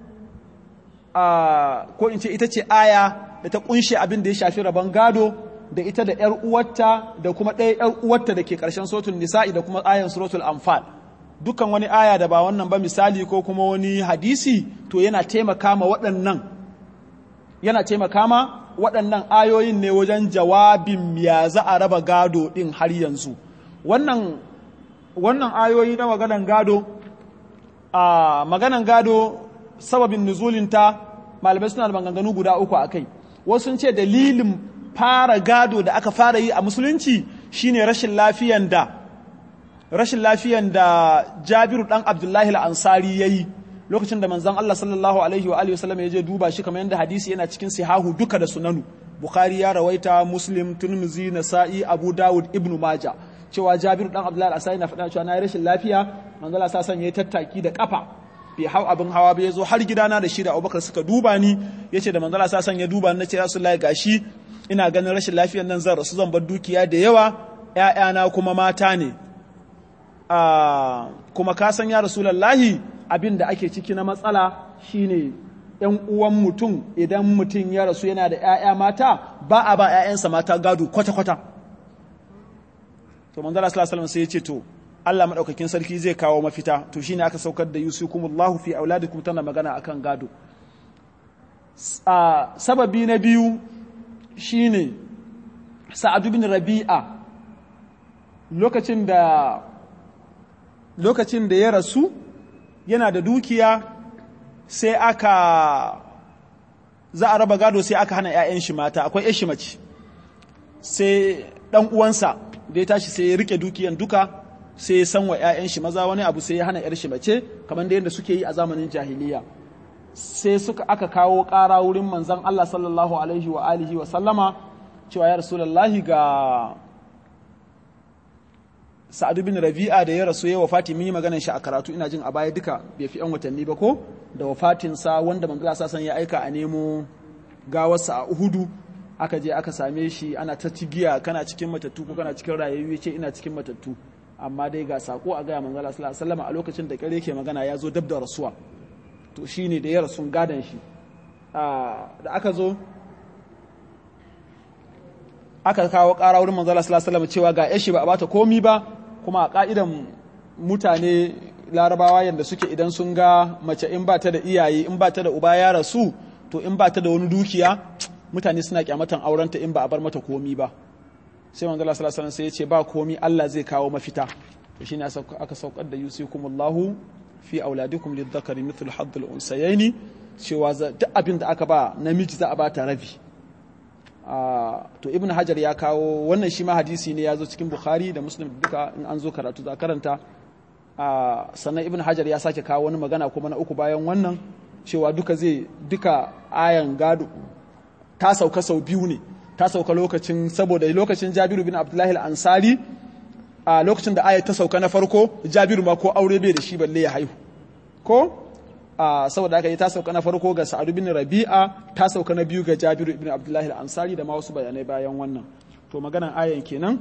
ko in ce ita ce aya da ta kunshe abin da ya shafi rabon gado da ita da ‘yar uwarta da kuma ɗaya ‘yar uwarta da ke ƙarshen suratul nisa'i da kuma ayan suratul anfal dukkan wani aya da ba wannan ba misali ko kuma wani hadisi to yana taimaka ma waɗannan yana taimaka ma waɗannan ayoyin ne wajen jawabin ya za a raba gado ɗin har yanzu wannan wannan ayoyi na maganan gado a maganan gado sababin nuzulinta malamai suna da maganganu guda uku a kai wasu sun ce dalilin fara gado da aka fara yi a musulunci shine rashin lafiyan da rashin lafiyan da Jabiru dan Abdullahi al-Ansari yayi lokacin da manzon Allah sallallahu alaihi wa alihi wasallam ya je duba shi kamar yadda hadisi yana cikin sihahu duka da sunanu Bukhari ya rawaita Muslim Tirmidhi Nasa'i Abu Dawud Ibn Majah cewa Jabiru dan Abdullahi al-Ansari na faɗa cewa na yi rashin lafiya manzon Allah sallallahu alaihi tattaki da kafa bai hau abin hawa ba ya zo har gidana da shi da abubakar suka duba ni ya ce da manzala sa san ya duba ni na ce rasulullahi gashi ina ganin rashin lafiyar nan zan rasu zan bar dukiya da yawa ‘ya'yana kuma mata ne kuma ka san ya rasulullahi abin da ake ciki na matsala shine ‘yan uwan mutum idan mutum ya rasu yana da ‘ya'ya mata ba a ba ‘ya'yansa mata gado kwata-kwata to manzala sallallahu sai ya ce to Allah maɗaukakin sarki zai kawo mafita to shine aka saukar da yusukumullahu fi auladikum tana magana akan gado sababi na biyu shine sa'adu bin rabi'a lokacin da lokacin da ya rasu yana da dukiya sai aka za a raba gado sai aka hana 'ya'yan shi mata akwai 'yan shi mace sai ɗan uwansa da ya tashi sai ya rike dukiyan duka sai ya san wa 'ya'yan shi maza wani abu sai ya hana 'yar shi mace kamar da yadda suke yi a zamanin jahiliya sai suka aka kawo ƙara wurin manzan Allah sallallahu alaihi wa alihi wa sallama cewa ya rasulullahi ga sa'adu bin rabi'a da ya rasu ya wafati mun yi maganar shi a karatu ina jin a baya duka bai fi yan watanni ba ko da wafatinsa wanda manzo sa san ya aika a nemo gawarsa a uhudu aka je aka same shi ana ta tigiya kana cikin matattu ko kana cikin rayayyu ce ina cikin matattu amma dai ga sako a gaya manzo sallallahu alaihi wasallam a lokacin da kare ke magana ya zo dab da rasuwa to shine da ya rasu gadan shi da aka zo aka kawo ƙara wurin manzo sallallahu alaihi wasallam cewa ga yashi ba a bata komi ba kuma a ka'idan mutane larabawa yadda suke idan sun ga mace in ba ta da iyaye in ba ta da uba ya rasu to in ba ta da wani dukiya mutane suna kyamatan aurenta in ba a bar mata komi ba sai manzo sallallahu alaihi wasallam sai ya ce ba komi Allah zai kawo mafita to shine aka saukar da yusikumullahu fi auladikum lidhakari mithlu hadd al-unsayaini cewa duk abin da aka ba namiji za a ba ta rabi to ibn hajar ya kawo wannan shi ma hadisi ne ya zo cikin bukhari da muslim duka in an zo karatu za karanta sannan ibn hajar ya sake kawo wani magana kuma na uku bayan wannan cewa duka zai duka ayan gado ta sauka sau biyu ne ta sauka lokacin saboda lokacin jabiru bin abdullahi al-ansari a lokacin da ayat ta sauka na farko jabiru ma ko aure bai da shi balle ya haihu ko saboda aka yi ta sauka na farko ga sa'adu bin rabi'a ta sauka na biyu ga jabiru ibn abdullahi al-ansari da ma wasu bayanai bayan wannan to maganan ayan kenan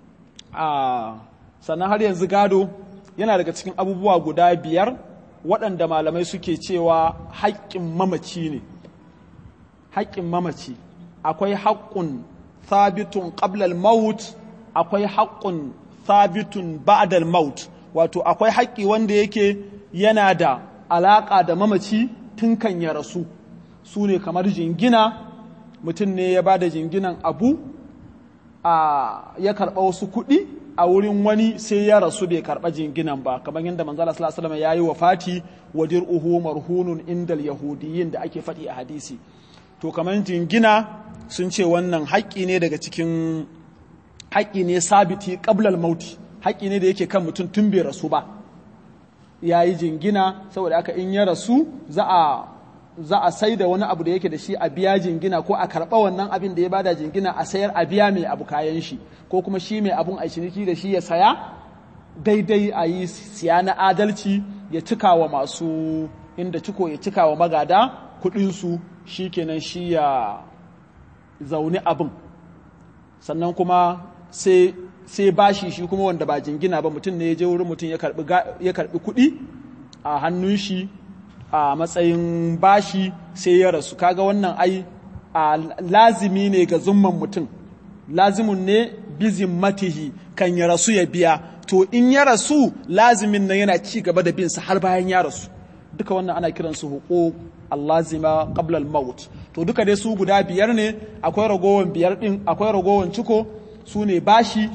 sannan har yanzu gado yana daga cikin abubuwa guda biyar waɗanda malamai suke cewa haƙƙin mamaci ne haƙƙin mamaci akwai haƙƙun thabitun qablal maut akwai haƙƙun thabitun ba'dal maut wato akwai haƙƙi wanda yake yana da alaƙa da mamaci tun kan ya rasu su ne kamar jingina mutum ne ya ba da jinginan abu a ya karɓa wasu kuɗi a wurin wani sai ya rasu bai karɓa jinginan ba kamar yadda manzala sallallahu alaihi ya yi wa fati wa dir'uhu marhunun indal yahudiyin da ake faɗi a hadisi to kamar jingina sun ce wannan haƙƙi ne daga cikin haƙƙi ne sabiti qablal mauti haƙƙi ne da yake kan mutum tun bai rasu ba ya yi jingina saboda aka in ya rasu za a za a sai da wani abu da yake da shi a biya jingina ko a karɓa wannan abin da ya bada jingina a sayar a biya mai abu kayan shi ko kuma shi mai abun a ciniki da shi ya saya daidai a yi siya na adalci ya cika wa masu inda ciko ya cika wa magada kuɗinsu shi kenan shi ya zaune abin sannan kuma sai sai bashi shi kuma wanda ba jingina ba mutum ne ya je wurin mutum ya karbi kuɗi a hannun shi a matsayin bashi sai ya rasu kaga wannan ai a lazimi ne ga zumman mutum lazimun ne bizin matihi kan ya rasu ya biya to in ya rasu lazimin nan yana ci gaba da binsa har bayan ya rasu duka wannan ana kiransu huquq allazima qabla al-maut to duka dai su guda biyar ne akwai ragowan biyar din akwai ragowan ciko su ne bashi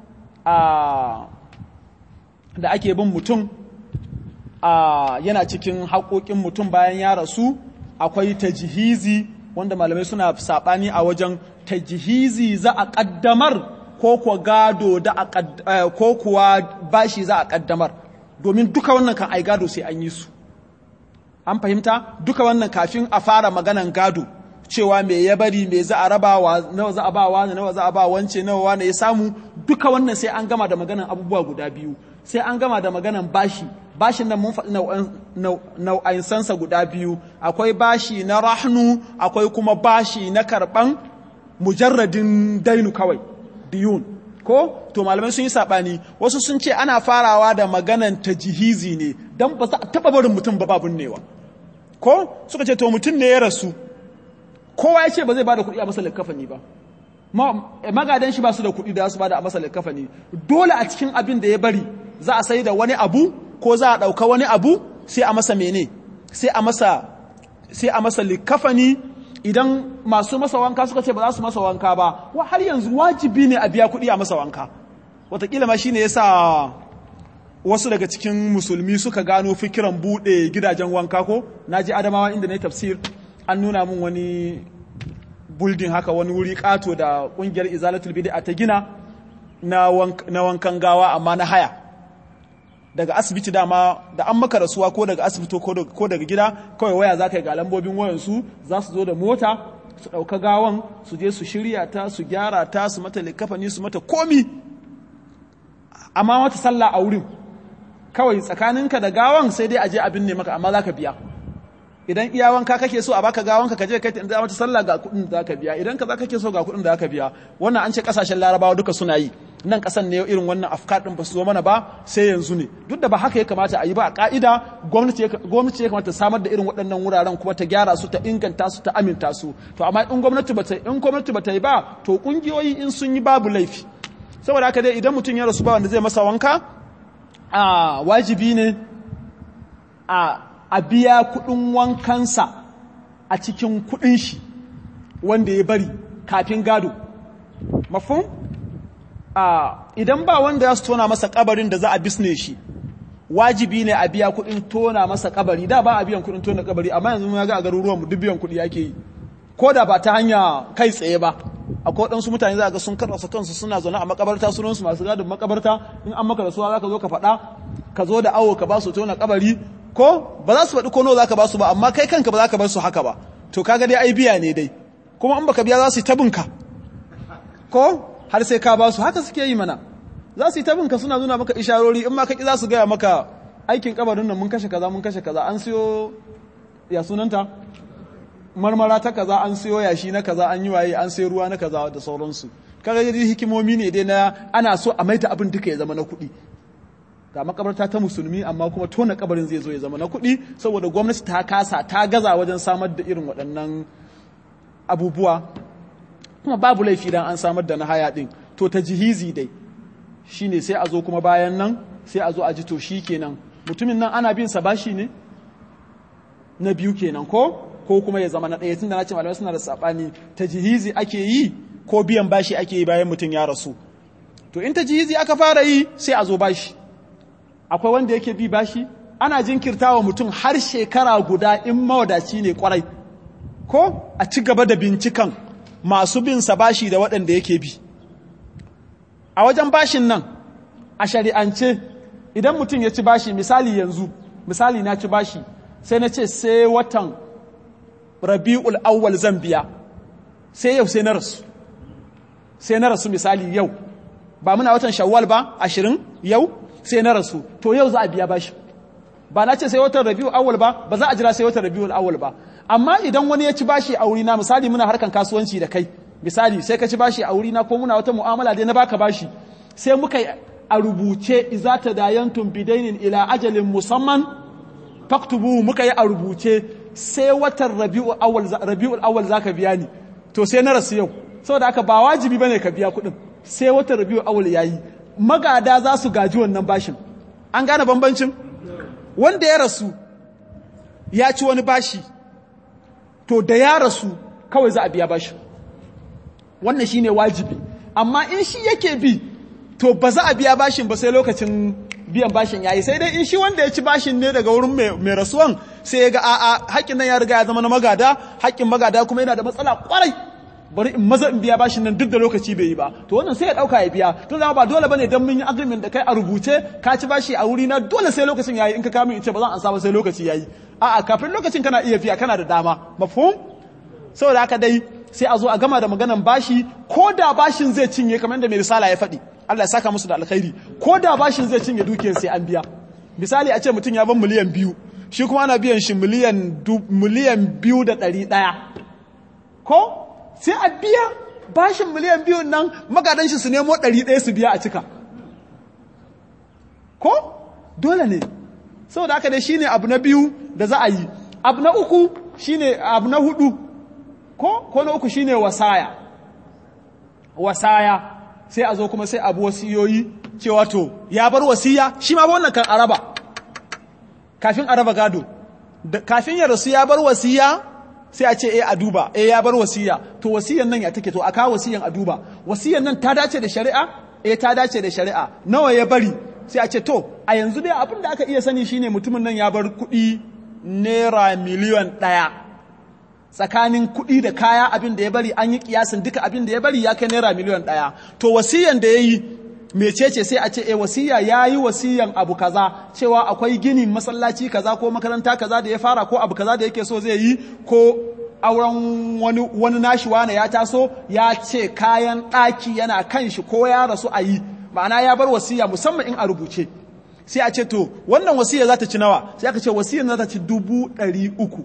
da ake bin mutum yana cikin haƙoƙin mutum bayan ya rasu akwai tajihizi wanda malamai suna saɓani a wajen tajihizi za a ƙaddamar ko kuwa gado da ko kuwa bashi za a ƙaddamar domin duka wannan kan ai gado sai an yi su an fahimta duka wannan kafin a fara maganan gado cewa me ya bari me za a raba wa nawa za a ba wa nawa za a ba wance nawa wane ya samu duka wannan sai an gama da maganan abubuwa guda biyu sai an gama da maganan bashi bashin nan mun faɗi nau'ansansa guda biyu akwai bashi na rahnu akwai kuma bashi na karɓan mujarradin dainu kawai diyun ko to malamai sun yi saɓani wasu sun ce ana farawa da maganan tajihizi ne don ba za a taɓa barin mutum ba babun newa ko suka ce to mutum ne ya rasu kowa ya ce ba zai ba da kuɗi a masa likafani ba magadan shi ba su da kuɗi da su ba da a masa likafani dole a cikin abin da ya bari za a sai da wani abu ko za a ɗauka wani abu sai a masa mene sai a masa sai a masa likafani idan masu masa wanka suka ce ba za su masa wanka ba wa har yanzu wajibi ne a biya kuɗi a masa wanka wataƙila ma shine yasa wasu daga cikin musulmi suka gano fikiran buɗe gidajen wanka ko na ji adamawa inda na yi tafsir an nuna min wani buldin haka wani wuri ƙato da ƙungiyar izalatul bid'a ta gina na wankan gawa amma na haya daga asibiti dama da an maka rasuwa ko daga asibiti ko daga gida kawai waya za ka yi ga lambobin wayansu za su zo da mota su ɗauka gawan su je su shirya ta su gyara ta su mata likafani su mata komi amma mata sallah a wurin kawai tsakaninka da gawan sai dai a je abin ne maka amma za ka biya idan iya wanka kake so a baka gawanka ka je kai ta mata sallah ga kuɗin da ka biya idan ka za kake so ga kuɗin da ka biya wannan an ce kasashen larabawa duka suna yi nan kasan ne irin wannan afkar din ba su zo mana ba sai yanzu ne duk da ba haka ya kamata a yi ba a ka'ida gwamnati ya kamata samar da irin waɗannan wuraren kuma ta gyara su ta inganta su ta aminta su to amma in gwamnati ba ta in gwamnati ba ta yi ba to kungiyoyi in sun yi babu laifi saboda haka dai idan mutum ya rasu ba wanda zai masa wanka a wajibi ne a a biya kuɗin wankansa a cikin kuɗin shi wanda ya bari kafin gado mafhum idan ba wanda ya su tona masa kabarin da za a bisne shi wajibi ne a biya kuɗin tona masa kabari da ba a biyan kuɗin tona kabari amma yanzu ya ga a garuruwan mu duk biyan kuɗi ake yi ko da ba ta hanya kai tsaye ba akwai waɗansu mutane za ga sun karasa kansu suna zaune a makabarta sunansu masu gadin makabarta in an maka rasuwa za ka zo ka faɗa ka zo da awo ka ba su tona kabari ko ba za su faɗi ko nawa za ka ba su ba amma kai kanka ba za ka bar su haka ba to kaga dai ai biya ne dai kuma in baka biya za su yi tabinka ko har sai ka ba su haka suke yi mana za su yi tabinka suna nuna maka isharori in ma ka ki za su gaya maka aikin kabarin nan mun kashe kaza mun kashe kaza an siyo ya sunanta marmara ta kaza an siyo yashi na kaza an yi waye an siyo ruwa na kaza da sauransu kaga dai hikimomi ne dai na ana so a maida abin duka ya zama na kuɗi ga makabarta ta musulmi amma kuma tona kabarin zai zo ya zama na kuɗi saboda gwamnati ta kasa ta gaza wajen samar da irin waɗannan abubuwa kuma babu laifi dan an samar da na haya ɗin to ta jihizi dai shine sai a zo kuma bayan nan sai a zo a ji to shi kenan mutumin nan ana bin sa bashi ne na biyu kenan ko ko kuma ya zama na ɗaya tunda na ce malamai suna da saɓani ta jihizi ake yi ko biyan bashi ake yi bayan mutum ya rasu to in ta jihizi aka fara yi sai a zo bashi akwai wanda yake bi bashi ana jinkirta wa mutum har shekara guda in mawadaci ne kwarai ko a ci gaba da bincikan masu bin sa bashi da waɗanda yake bi a wajen bashin nan a shari'ance idan mutum ya ci bashi misali yanzu misali na ci bashi sai na ce sai watan rabi'ul awwal zan biya sai yau sai na rasu sai na rasu misali yau ba muna watan shawwal ba ashirin yau sai na rasu to yau za a biya bashi ba na ce sai watan rabiul awwal ba ba za a jira sai watan rabiul awwal ba amma idan wani ya ci bashi a wurina misali muna harkan kasuwanci da kai misali sai ka ci bashi a wurina ko muna wata mu'amala dai na baka bashi sai muka a rubuce iza tadayantum bidainin ila ajalin musamman faktubu muka yi a rubuce sai watan rabiul awwal rabiul awwal zaka biya ni to sai na rasu yau saboda haka ba wajibi bane ka biya kuɗin sai watan rabiul awwal yayi magada za su gaji wannan bashin an gane bambancin wanda ya rasu ya ci wani bashi to da ya rasu kawai za a biya bashin wannan shine wajibi amma in shi yake bi to ba za a biya bashin ba sai lokacin biyan bashin yayi sai dai in shi wanda ya ci bashin ne daga wurin mai rasuwan sai ya ga a'a haƙƙin nan ya riga ya zama na magada haƙƙin magada kuma yana da matsala kwarai bari in maza in biya bashin nan duk da lokaci bai yi ba to wannan sai ya dauka ya biya to zama ba dole bane dan mun yi agreement da kai a rubuce ka ci bashi a wuri na dole sai lokacin yayi in ka kama in ce ba zan ansa ba sai lokaci yayi a'a kafin lokacin kana iya biya kana da dama mafhum saboda haka dai sai a zo a gama da maganan bashi ko da bashin zai cinye kamar yadda mai risala ya faɗi Allah ya saka musu da alkhairi ko da bashin zai cinye dukiyar sai an biya misali a ce mutum ya ban miliyan biyu shi kuma ana biyan shi miliyan biyu da ɗari ɗaya ko sai a biya bashin miliyan biyun nan magadan shi su nemo ɗari ɗaya su biya a cika ko dole ne saboda haka dai shine abu na biyu da za a yi abu na uku shine abu na hudu ko ko na uku shine wasaya wasaya sai a zo kuma sai abu wasiyoyi cewa to ya bar wasiya shi ma wannan kan araba kafin araba gado kafin ya rasu ya bar wasiya sai a ce eh a duba eh ya bar wasiya to wasiyan nan ya take to aka wasiyan a duba wasiyan nan ta dace da shari'a eh ta dace da shari'a nawa ya bari sai a ce to a yanzu dai abin da aka iya sani shine mutumin nan ya bar kuɗi naira miliyan ɗaya tsakanin kuɗi da kaya abin da ya bari an yi kiyasin duka abin da ya bari ya kai naira miliyan ɗaya to wasiyan da ya yi mecece sai a ce e wasiya ya yi wasiyan abu kaza cewa akwai ginin masallaci kaza ko makaranta kaza da ya fara ko abu kaza da yake so zai yi ko auren wani, wani nashi wane ya taso ya ce kayan ɗaki yana kan shi ko ya rasu a yi ma'ana ya bar wasiya musamman in a rubuce sai a ce to wannan wasiya za ta ci nawa sai aka ce wasiyan za ta ci dubu ɗari uku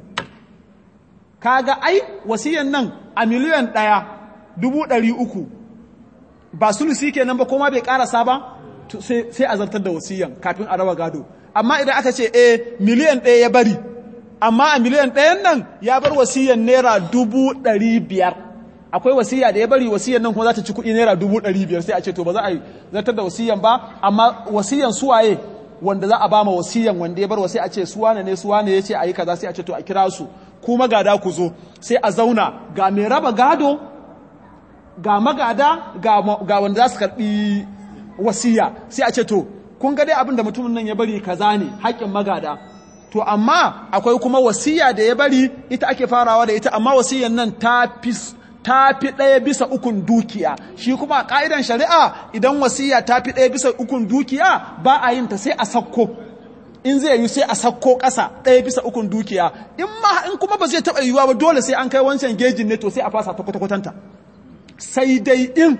kaga ai wasiyan nan a miliyan ɗaya dubu ɗari uku ba sulusi kenan ba kuma bai karasa ba sai a zartar da wasiyan kafin a raba gado amma idan aka ce eh miliyan ɗaya ya bari amma a miliyan ɗayan nan ya bar wasiyan naira dubu ɗari biyar akwai wasiya da ya bari wasiyan nan kuma za ta ci kuɗi naira dubu ɗari biyar sai a ce to ba za a yi zartar da wasiyan ba amma wasiyan suwaye wanda za a ba ma wasiyan wanda ya bar wasi a ce suwane ne suwane ya ce a yi kaza sai a ce to a kira su kuma gada ku zo sai a zauna ga mai raba gado ga magada ga wanda za su karɓi wasiya sai a ce to kun ga dai abin da mutumin nan ya bari kaza ne haƙƙin magada to amma akwai kuma wasiya da ya bari ita ake farawa da ita amma wasiyan nan ta fi ta fi ɗaya bisa ukun dukiya shi kuma a ƙa'idan shari'a idan wasiya ta fi ɗaya bisa ukun dukiya ba a yin ta sai a sakko in zai yi sai a sakko ƙasa ɗaya bisa ukun dukiya in ma in kuma ba zai taɓa yiwuwa ba dole sai an kai wancan gejin ne to sai a fasa ta kwata-kwatanta sai dai in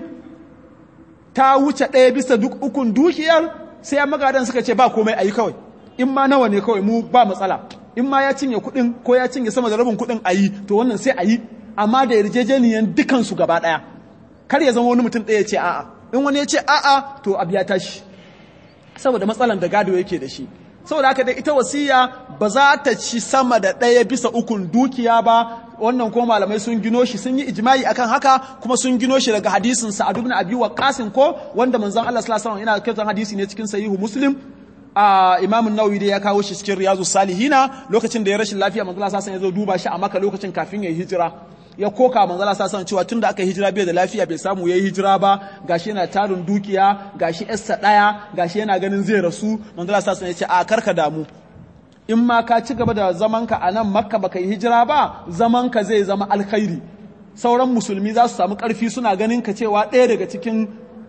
ta wuce ɗaya bisa duk ukun dukiyar sai ya magadan suka ce ba komai a yi kawai in ma nawa ne kawai mu ba matsala in ma ya cinye kuɗin ko ya cinye sama da rabin kuɗin a yi to wannan sai a yi amma da yarjejeniyan dukansu gaba ɗaya kar ya zama wani mutum ɗaya ce a'a in wani ya ce a'a to abu ya tashi saboda matsalan da gado yake da shi saboda haka dai ita wasiya ba za ta ci sama da ɗaya bisa ukun dukiya ba wannan ko malamai sun gino shi sun yi ijma'i akan haka kuma sun gino shi daga hadisin Sa'ad ibn Abi Waqqas ko wanda manzon Allah sallallahu alaihi wasallam yana kiran hadisi ne cikin sahihu Muslim a Imam Nawawi dai ya kawo shi cikin Riyazu Salihina lokacin da ya rashin lafiya manzon Allah sallallahu alaihi wasallam ya zo duba shi a Makka lokacin kafin ya hijira ya koka manzon Allah sallallahu alaihi cewa tunda aka hijira bai da lafiya bai samu yayi hijira ba gashi yana tarin dukiya gashi yarsa daya gashi yana ganin zai rasu manzon Allah sallallahu alaihi ya ce a karka damu in ma ka ci gaba da zamanka a nan makka baka yi hijira ba zamanka zai zama alkhairi sauran musulmi za su samu ƙarfi suna ganin ka cewa ɗaya daga cikin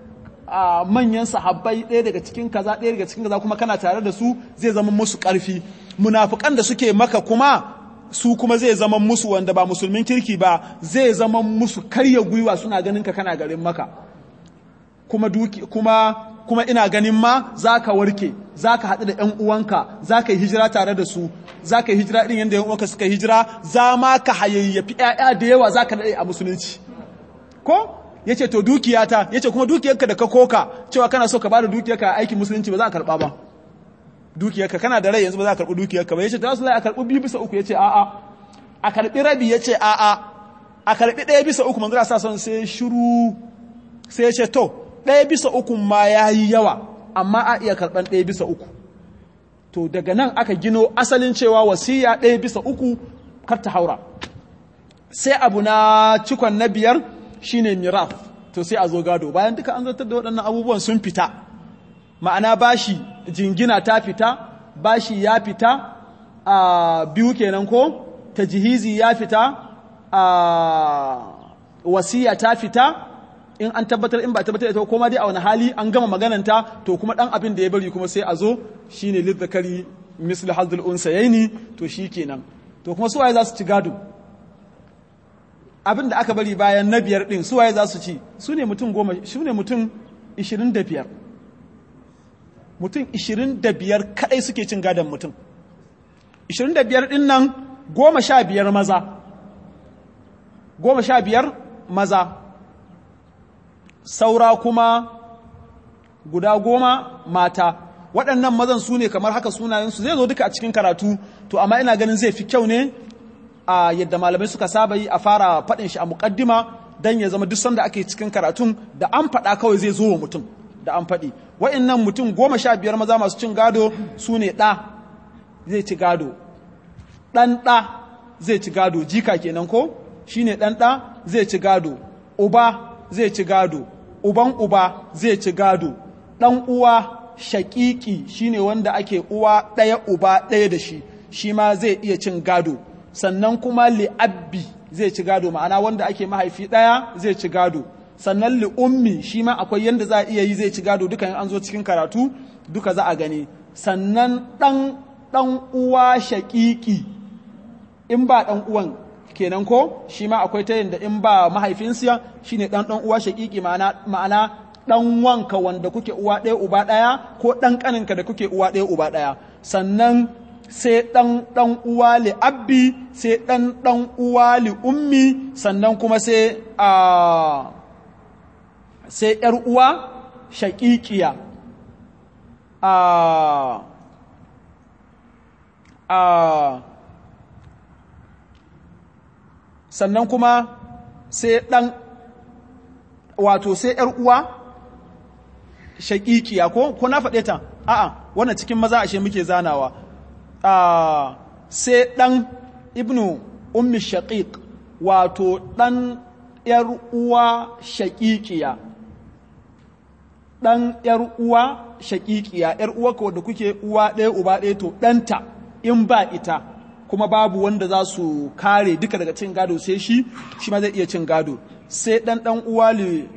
manyan sahabbai ɗaya daga cikin kaza ɗaya daga cikin kaza kuma kana tare da su zai zama musu ƙarfi munafukan da suke maka kuma su kuma zai zama musu wanda ba musulmin kirki ba zai zama musu karya gwiwa suna ganin ka kana garin maka kuma duki kuma kuma ina ganin ma za ka warke za ka haɗu da ‘yan uwanka za ka yi hijira tare da su za ka yi hijira irin yadda ‘yan uwanka suka hijira za ma ka hayayyafi ‘ya'ya da yawa za ka daɗe a musulunci ko ya ce to dukiyata ya ce kuma dukiyarka da ka koka cewa kana so ka ba da dukiyarka a aikin musulunci ba za a karɓa ba dukiyarka kana da rai yanzu ba za a karɓi dukiyarka ba ya ce ta wasu a karɓi biyu bisa uku ya ce a'a a karɓi rabi ya ce a'a a karɓi ɗaya bisa uku manzo sa son sai shiru sai ya ce to ɗaya bisa uku ma ya yi yawa amma a iya karɓar ɗaya bisa uku to daga nan aka gino asalin cewa wasiya ɗaya bisa uku kar ta haura sai abu na cikon na biyar shine miraf to sai a zo gado bayan duka an zartar da waɗannan abubuwan sun fita ma'ana bashi jingina ta fita bashi ya fita a biyu kenan ko tajihizi ya fita a wasiya ta fita in an tabbatar in ba tabbatar ita ko ma dai a wani hali an gama magananta to kuma dan abin da ya bari kuma sai a zo shine lidzakari mislu hazzul unsayaini to shikenan to kuma suwaye za su ci gado abin da aka bari bayan na biyar din suwaye za su ci su ne mutum goma su ne mutum 25 mutum 25 kadai suke cin gadon mutum 25 din nan goma sha biyar maza goma sha biyar maza saura kuma guda goma mata waɗannan mazan su ne kamar haka sunayensu zai zo duka a cikin karatu to amma ina ganin zai fi kyau ne a yadda malamai suka saba yi a fara faɗin shi a muƙaddima don ya zama duk sanda ake cikin karatun da an faɗa kawai zai zo wa mutum da an faɗi wa'innan mutum goma sha biyar maza masu cin gado su ne ɗa zai ci gado ɗan ɗa zai ci gado jika kenan ko shi ne ɗan ɗa zai ci gado uba zai ci gado uban uba zai ci gado ɗan uwa shaƙiƙi shine wanda ake uwa ɗaya uba ɗaya da shi shi ma zai iya cin gado sannan kuma li'abbi zai ci gado ma'ana wanda ake mahaifi ɗaya zai ci gado sannan li'ummi shi ma akwai yadda za a iya yi zai ci gado duka an zo cikin karatu duka za a gani sannan ɗan ɗan uwa shaƙiƙi in ba ɗan uwan kenan ko shi ma akwai ta yadda in ba mahaifinsiya shine ɗan ɗan uwa shaƙiƙi ma'ana ɗan wanka wanda kuke uwa ɗaya uba ɗaya ko ɗan ƙaninka da kuke uwa ɗaya uba ɗaya sannan sai ɗan ɗan uwa li abbi sai ɗan ɗan uwa li ummi sannan kuma sai a sai ‘yar uwa shaƙiƙiya a a sannan kuma sai ɗan wato sai ‘yar uwa shaƙiƙiya ko ko na faɗe ta a'a wannan cikin maza ashe muke zanawa sai ɗan ibnu ummi shaƙiƙ wato ɗan ‘yar uwa shaƙiƙiya ɗan ‘yar uwa shaƙiƙiya ‘yar uwa ko da kuke uwa ɗaya uba ɗaya to ɗanta in ba ita kuma babu wanda za su kare duka daga cin gado sai shi shi ma zai iya cin gado sai ɗan ɗan uwa li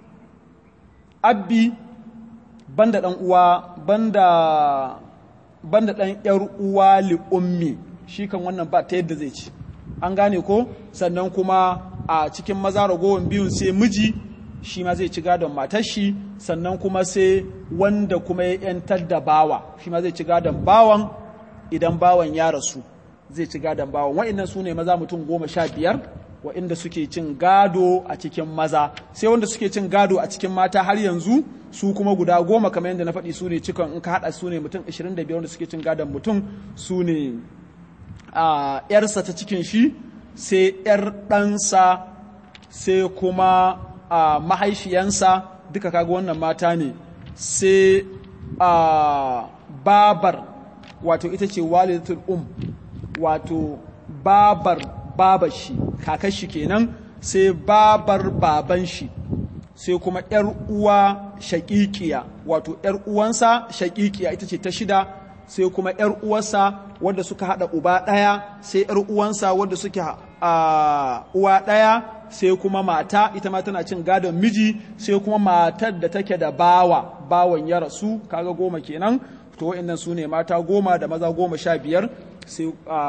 abbi banda ɗan uwa banda banda ɗan ‘yar uwa li ummi shi kan wannan ba ta yadda zai ci an gane ko sannan kuma a cikin maza ragowar biyun sai miji shi ma zai ci gadon matar shi sannan kuma sai wanda kuma ya ‘yantar da bawa shi ma zai ci gadon bawan idan bawan ya rasu zai ci gadon bawan wa'innan su ne maza mutum goma sha biyar wa'inda suke cin gado a cikin maza sai wanda suke cin gado a cikin mata har yanzu su kuma guda goma kamar yadda na faɗi su ne cikon in ka haɗa su ne mutum 25 wanda suke cin gadon mutum su ne a ‘yarsa ta cikin shi sai ‘yar ɗansa sai kuma a mahaifiyansa duka kaga wannan mata ne sai a babar wato ita ce walidatul um wato babar babar shi kakar shi kenan sai babar baban shi sai kuma ‘yar uwa shaƙiƙiya wato ‘yar uwansa shaƙiƙiya ita ce ta shida sai kuma ‘yar uwarsa wadda suka haɗa uba ɗaya sai ‘yar uwansa wadda suke uwa ɗaya sai kuma mata ita ma tana cin gadon miji sai kuma matar da take da bawa bawan ya rasu kaga goma kenan to wa'annan su ne mata goma da maza goma sha biyar sai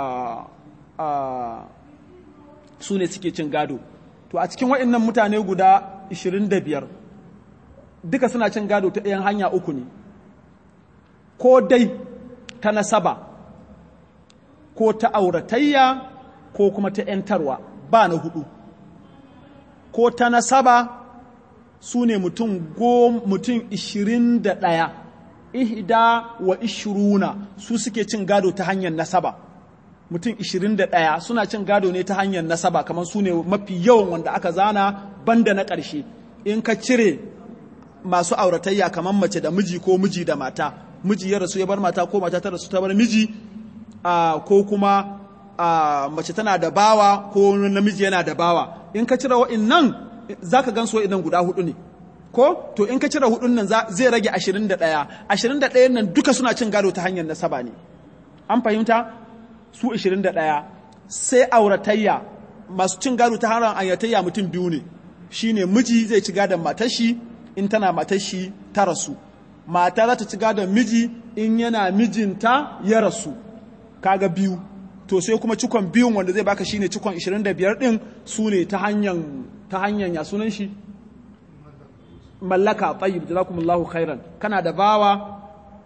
su ne suke cin gado to a cikin wa'annan mutane guda 25 duka suna cin gado ta ɗayan hanya uku ne ko dai ta nasaba ko ta auratayya ko kuma ta ‘yantarwa ba na hudu ko ta nasaba su ne mutum mutum ishirin da ɗaya ihda wa ishiruna su suke cin gado ta hanyar nasaba mutum ishirin da ɗaya suna cin gado ne ta hanyar nasaba kamar su ne mafi yawan wanda aka zana banda na ƙarshe in ka cire masu auratayya kamar mace da miji ko miji da mata miji ya rasu ya bar mata ko mata ta rasu ta bar miji ko kuma mace tana da bawa ko namiji yana da bawa in ka cire wa'innan za ka gan su wa'innan guda hudu ne ko to in ka cire hudun nan zai rage ashirin da ɗaya ashirin da ɗayan nan duka suna cin gado ta hanyar nasaba ne an fahimta su ashirin da ɗaya sai auratayya masu cin gado ta hanyar ayatayya mutum biyu ne shine miji zai ci gadon matar shi in tana matar shi ta rasu mata za ta ci gadon miji in yana mijinta ya rasu kaga biyu to sai kuma cikon biyun wanda zai baka shine cikon 25 din su ne ta hanyar ta hanyar ya sunan shi mallaka tayyib jazakumullahu khairan kana da bawa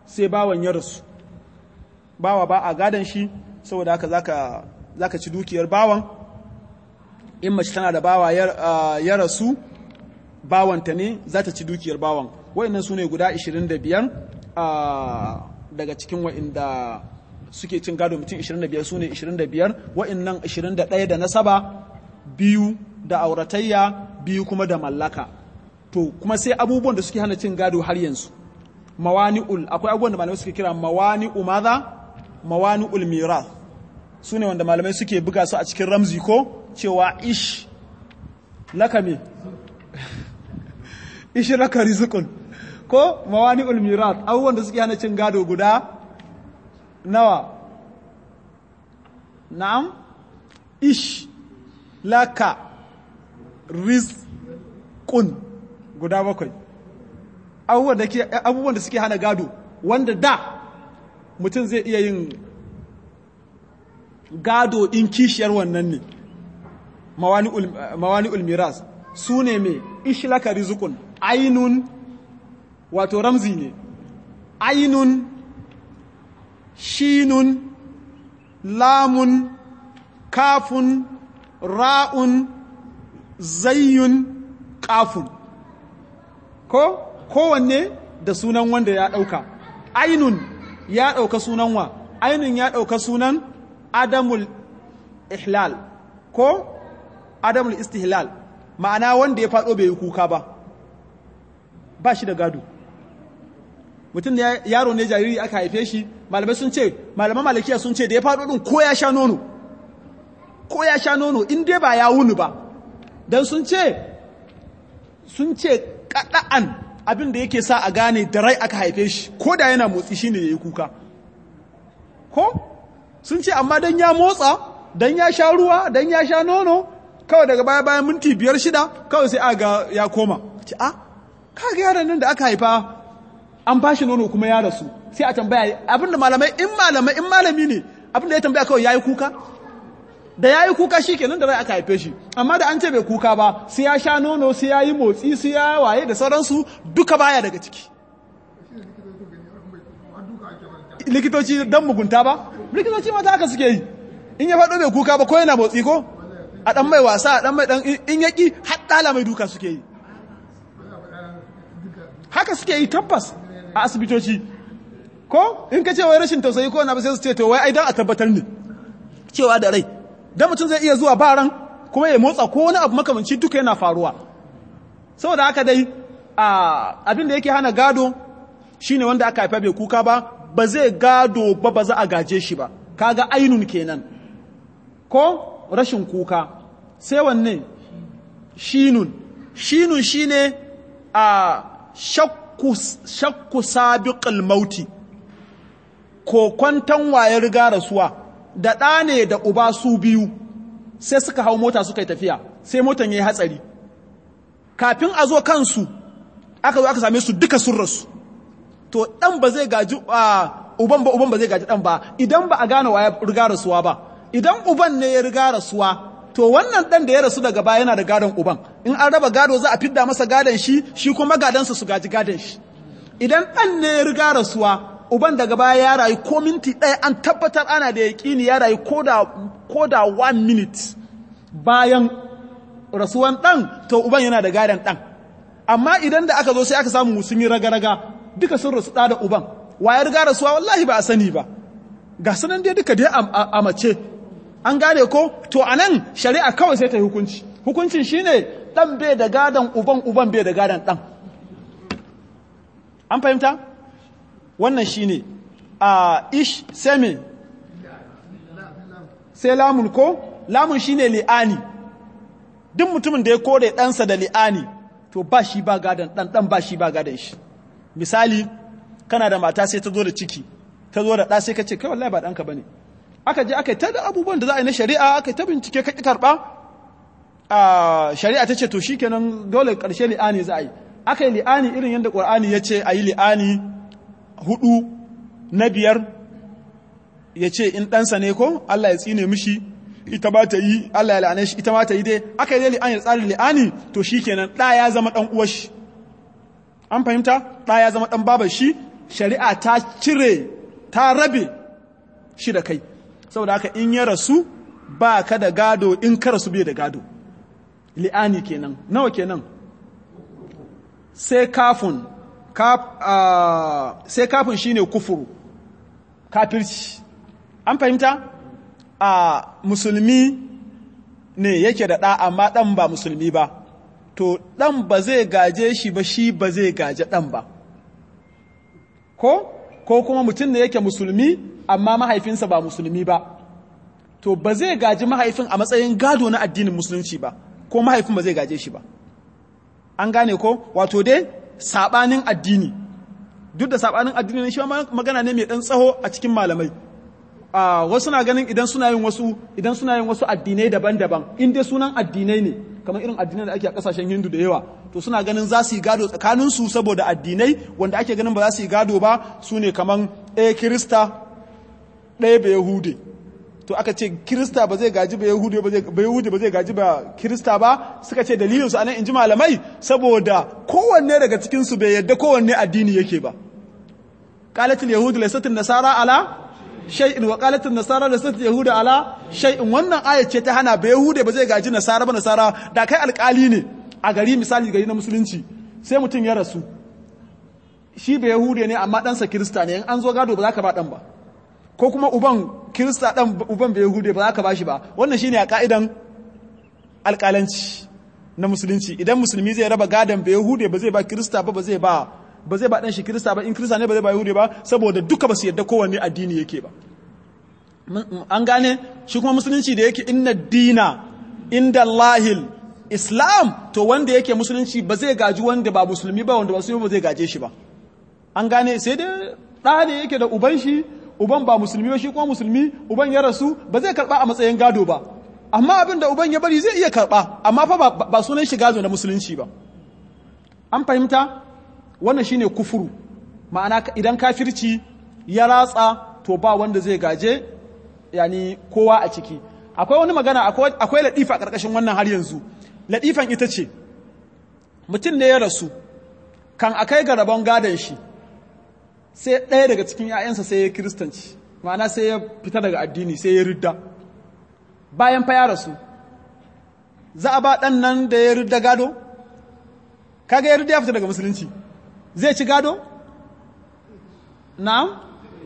sai bawan ya rasu bawa ba a gadon shi saboda haka zaka zaka ci dukiyar bawan in mace tana da bawa ya rasu bawanta ne za ta ci dukiyar bawan wa'annan su ne guda 25 daga cikin wa'inda suke cin gado mutum 25 su ne 25 wa'annan 21 da nasaba biyu da auratayya biyu kuma da mallaka to kuma sai abubuwan da suke hana cin gado har yanzu mawani'ul akwai abubuwan da malamai suke kira mawani'u maza mawani'ul mirath su ne wanda malamai suke buga su a cikin ramzi ko cewa ish laka me ish laka rizqun ko mawani'ul mirath abubuwan da suke hana cin gado guda nawa na'am ish laka rizqun guda bakwai abubuwan da suke hana gado wanda da mutum zai iya yin gado in kishiyar wannan ne mawani ulmiras su ne mai ishlaka rizukun ainun wato ramzi ne ainun shinun lamun kafun ra'un zayyun kafun ko kowanne da sunan wanda ya ɗauka ainun ya ɗauka sunan wa ainun ya ɗauka sunan adamul ihlal ko adamul istihlal ma'ana wanda ya faɗo bai yi kuka ba ba shi da gado mutum da yaro ne jariri aka haife shi malamai sun ce malaman malakiya sun ce da ya faɗo ɗin ko ya sha nono ko ya sha nono in dai ba ya wuni ba don sun ce sun ce kaɗa'an abin da yake sa a gane da rai aka haife shi ko da yana motsi shi ne ya yi kuka ko sun ce amma don ya motsa don ya sha ruwa don ya sha nono kawai daga baya bayan minti biyar shida kawai sai aga ya koma ce a kaga yaran nan da aka haifa an bashi nono kuma ya rasu sai a tambaya abin da malamai in malamai in malami ne abin da ya tambaya kawai ya yi kuka da ya yi kuka shi kenan da rai aka haife shi amma da an ce bai kuka ba sai ya sha nono sai ya yi motsi sai ya waye da sauransu duka baya daga ciki likitoci don mugunta ba likitoci mata haka suke yi in ya faɗo bai kuka ba ko yana motsi ko a ɗan mai wasa a ɗan mai ɗan in yaƙi haɗala mai duka suke yi haka suke yi tabbas a asibitoci ko in ka ce wai rashin tausayi ko na ba sai su ce to wai ai dan a tabbatar ne cewa da rai dan mutum zai iya zuwa baran kuma ya motsa ko wani abu makamanci duka yana faruwa saboda haka dai abin da yake hana gado shine wanda aka haifa bai kuka ba ba zai gado ba ba za a gaje shi ba kaga ainun kenan ko rashin kuka sai wanne shinun shinun shine a shakku shakku sabiqul mauti ko kwantan wayar riga rasuwa da ɗa ne da uba su biyu sai suka hau mota suka yi tafiya sai motan ya yi hatsari kafin a zo kansu aka zo aka same su duka sun rasu to ɗan ba zai gaji uban ba uban ba zai gaji ɗan ba idan ba a gane wa ya riga rasuwa ba idan uban ne ya riga rasuwa to wannan ɗan da ya rasu daga baya yana da gadon uban in an raba gado za a fidda masa gadon shi shi kuma gadansa su gaji gadon shi idan ɗan ne ya riga rasuwa uban daga baya ya rayu ko minti ɗaya an tabbatar ana da yaƙini ya rayu ko da one minute bayan rasuwan ɗan to uban yana da gadon ɗan amma idan da aka zo sai aka samu sun yi raga-raga duka sun rasu ɗa da uban wayar riga rasuwa wallahi ba a sani ba ga sanan dai duka dai a mace an gane ko to a nan shari'a kawai sai ta yi hukunci hukuncin shine ɗan bai da gadon uban uban bai da gadon ɗan an fahimta wannan shine a ish seme sai lamun ko lamun shine li'ani duk mutumin da ya kore ɗansa da li'ani to ba shi ba gadon ɗan ɗan ba shi ba gadon shi misali kana da mata sai ta zo da ciki ta zo da ɗa sai ka ce kai wallahi ba ɗanka ba ne aka je aka yi ta da abubuwan da za a yi na shari'a aka yi ta bincike ka ƙi karɓa a shari'a ta ce to shi kenan dole ƙarshe li'ani za a yi aka yi li'ani irin yadda ƙwar'ani ya ce a yi li'ani hudu na biyar ya ce in ɗansa ne ko Allah ya tsine mishi ita ba ta yi Allah ya la'ane shi ita ma ta yi dai aka yi li'ani da tsarin li'ani to shi kenan ɗa ya zama ɗan uwar shi an fahimta ɗa ya zama ɗan babar shi shari'a ta cire ta rabe shi da kai saboda haka in ya rasu ba ka da gado in ka rasu bai da gado li'ani kenan nawa kenan sai kafin sai kafin shine kufuru kafirci an fahimta a musulmi ne yake da ɗa amma ɗan ba musulmi ba to ɗan ba zai gaje shi ba shi ba zai gaje ɗan ba ko ko kuma mutum ne yake musulmi amma mahaifinsa ba musulmi ba to ba zai gaji mahaifin a matsayin gado na addinin musulunci ba ko mahaifin ba zai gaje shi ba an gane ko wato dai sabanin addini duk da sabanin addini ne shi magana ne mai dan tsaho a cikin malamai a wasu na ganin idan suna yin wasu idan suna yin wasu addinai daban-daban in dai sunan addinai ne kamar irin addinai da ake a kasashen Hindu da yawa to suna ganin za su yi gado tsakanin su saboda addinai wanda ake ganin ba za su yi gado ba su ne kaman ɗaya Kirista ɗaya ba Yahude to aka ce Kirista ba zai gaji ba Yahude ba zai ba Yahude ba zai gaji ba Kirista ba suka ce dalilin su anan inji malamai saboda kowanne daga cikin su bai yadda kowanne addini yake ba qalatul yahud laysat nasara ala shay'in wa qalat an-nasara lasat yahuda ala shay'in wannan aya ce ta hana ba yahude ba zai gaji nasara ba nasara da kai alkali ne a gari misali gari na musulunci sai mutum ya rasu shi ba yahude ne amma ɗansa kirista ne in an zo gado ba za ka ba ɗan ba ko kuma uban kirista ɗan uban ba yahude ba za ka ba shi ba wannan shine a ka'idan alkalanci na musulunci idan musulmi zai raba gadon ba yahude ba zai ba kirista ba ba zai ba ba zai ba ɗan shi kirista ba in kirista ne ba zai ba yahudi ba saboda duka ba su yadda kowanne addini yake ba an gane shi kuma musulunci da yake inna dina inda lahil islam to wanda yake musulunci ba zai gaji wanda ba musulmi ba wanda ba su ba zai gaje shi ba an gane sai dai ɗa ne yake da uban shi uban ba musulmi ba shi kuma musulmi uban ya rasu ba zai karɓa a matsayin gado ba amma abin da uban ya bari zai iya karɓa amma fa ba sunan shi gado na musulunci ba an fahimta wannan shine kufuru ma'ana idan kafirci ya ratsa to ba wanda zai gaje yani kowa a ciki akwai wani magana akwai ladifa a ƙarƙashin wannan har yanzu ladifan ita ce mutum ne ya rasu kan akai ga rabon gadon shi sai ɗaya daga cikin 'ya'yansa sai ya kiristanci ma'ana sai ya fita daga addini sai ya ridda bayan fa ya rasu za a ba ɗan nan da ya ridda gado kaga ya ridda ya fita daga musulunci zai ci gado? na'am?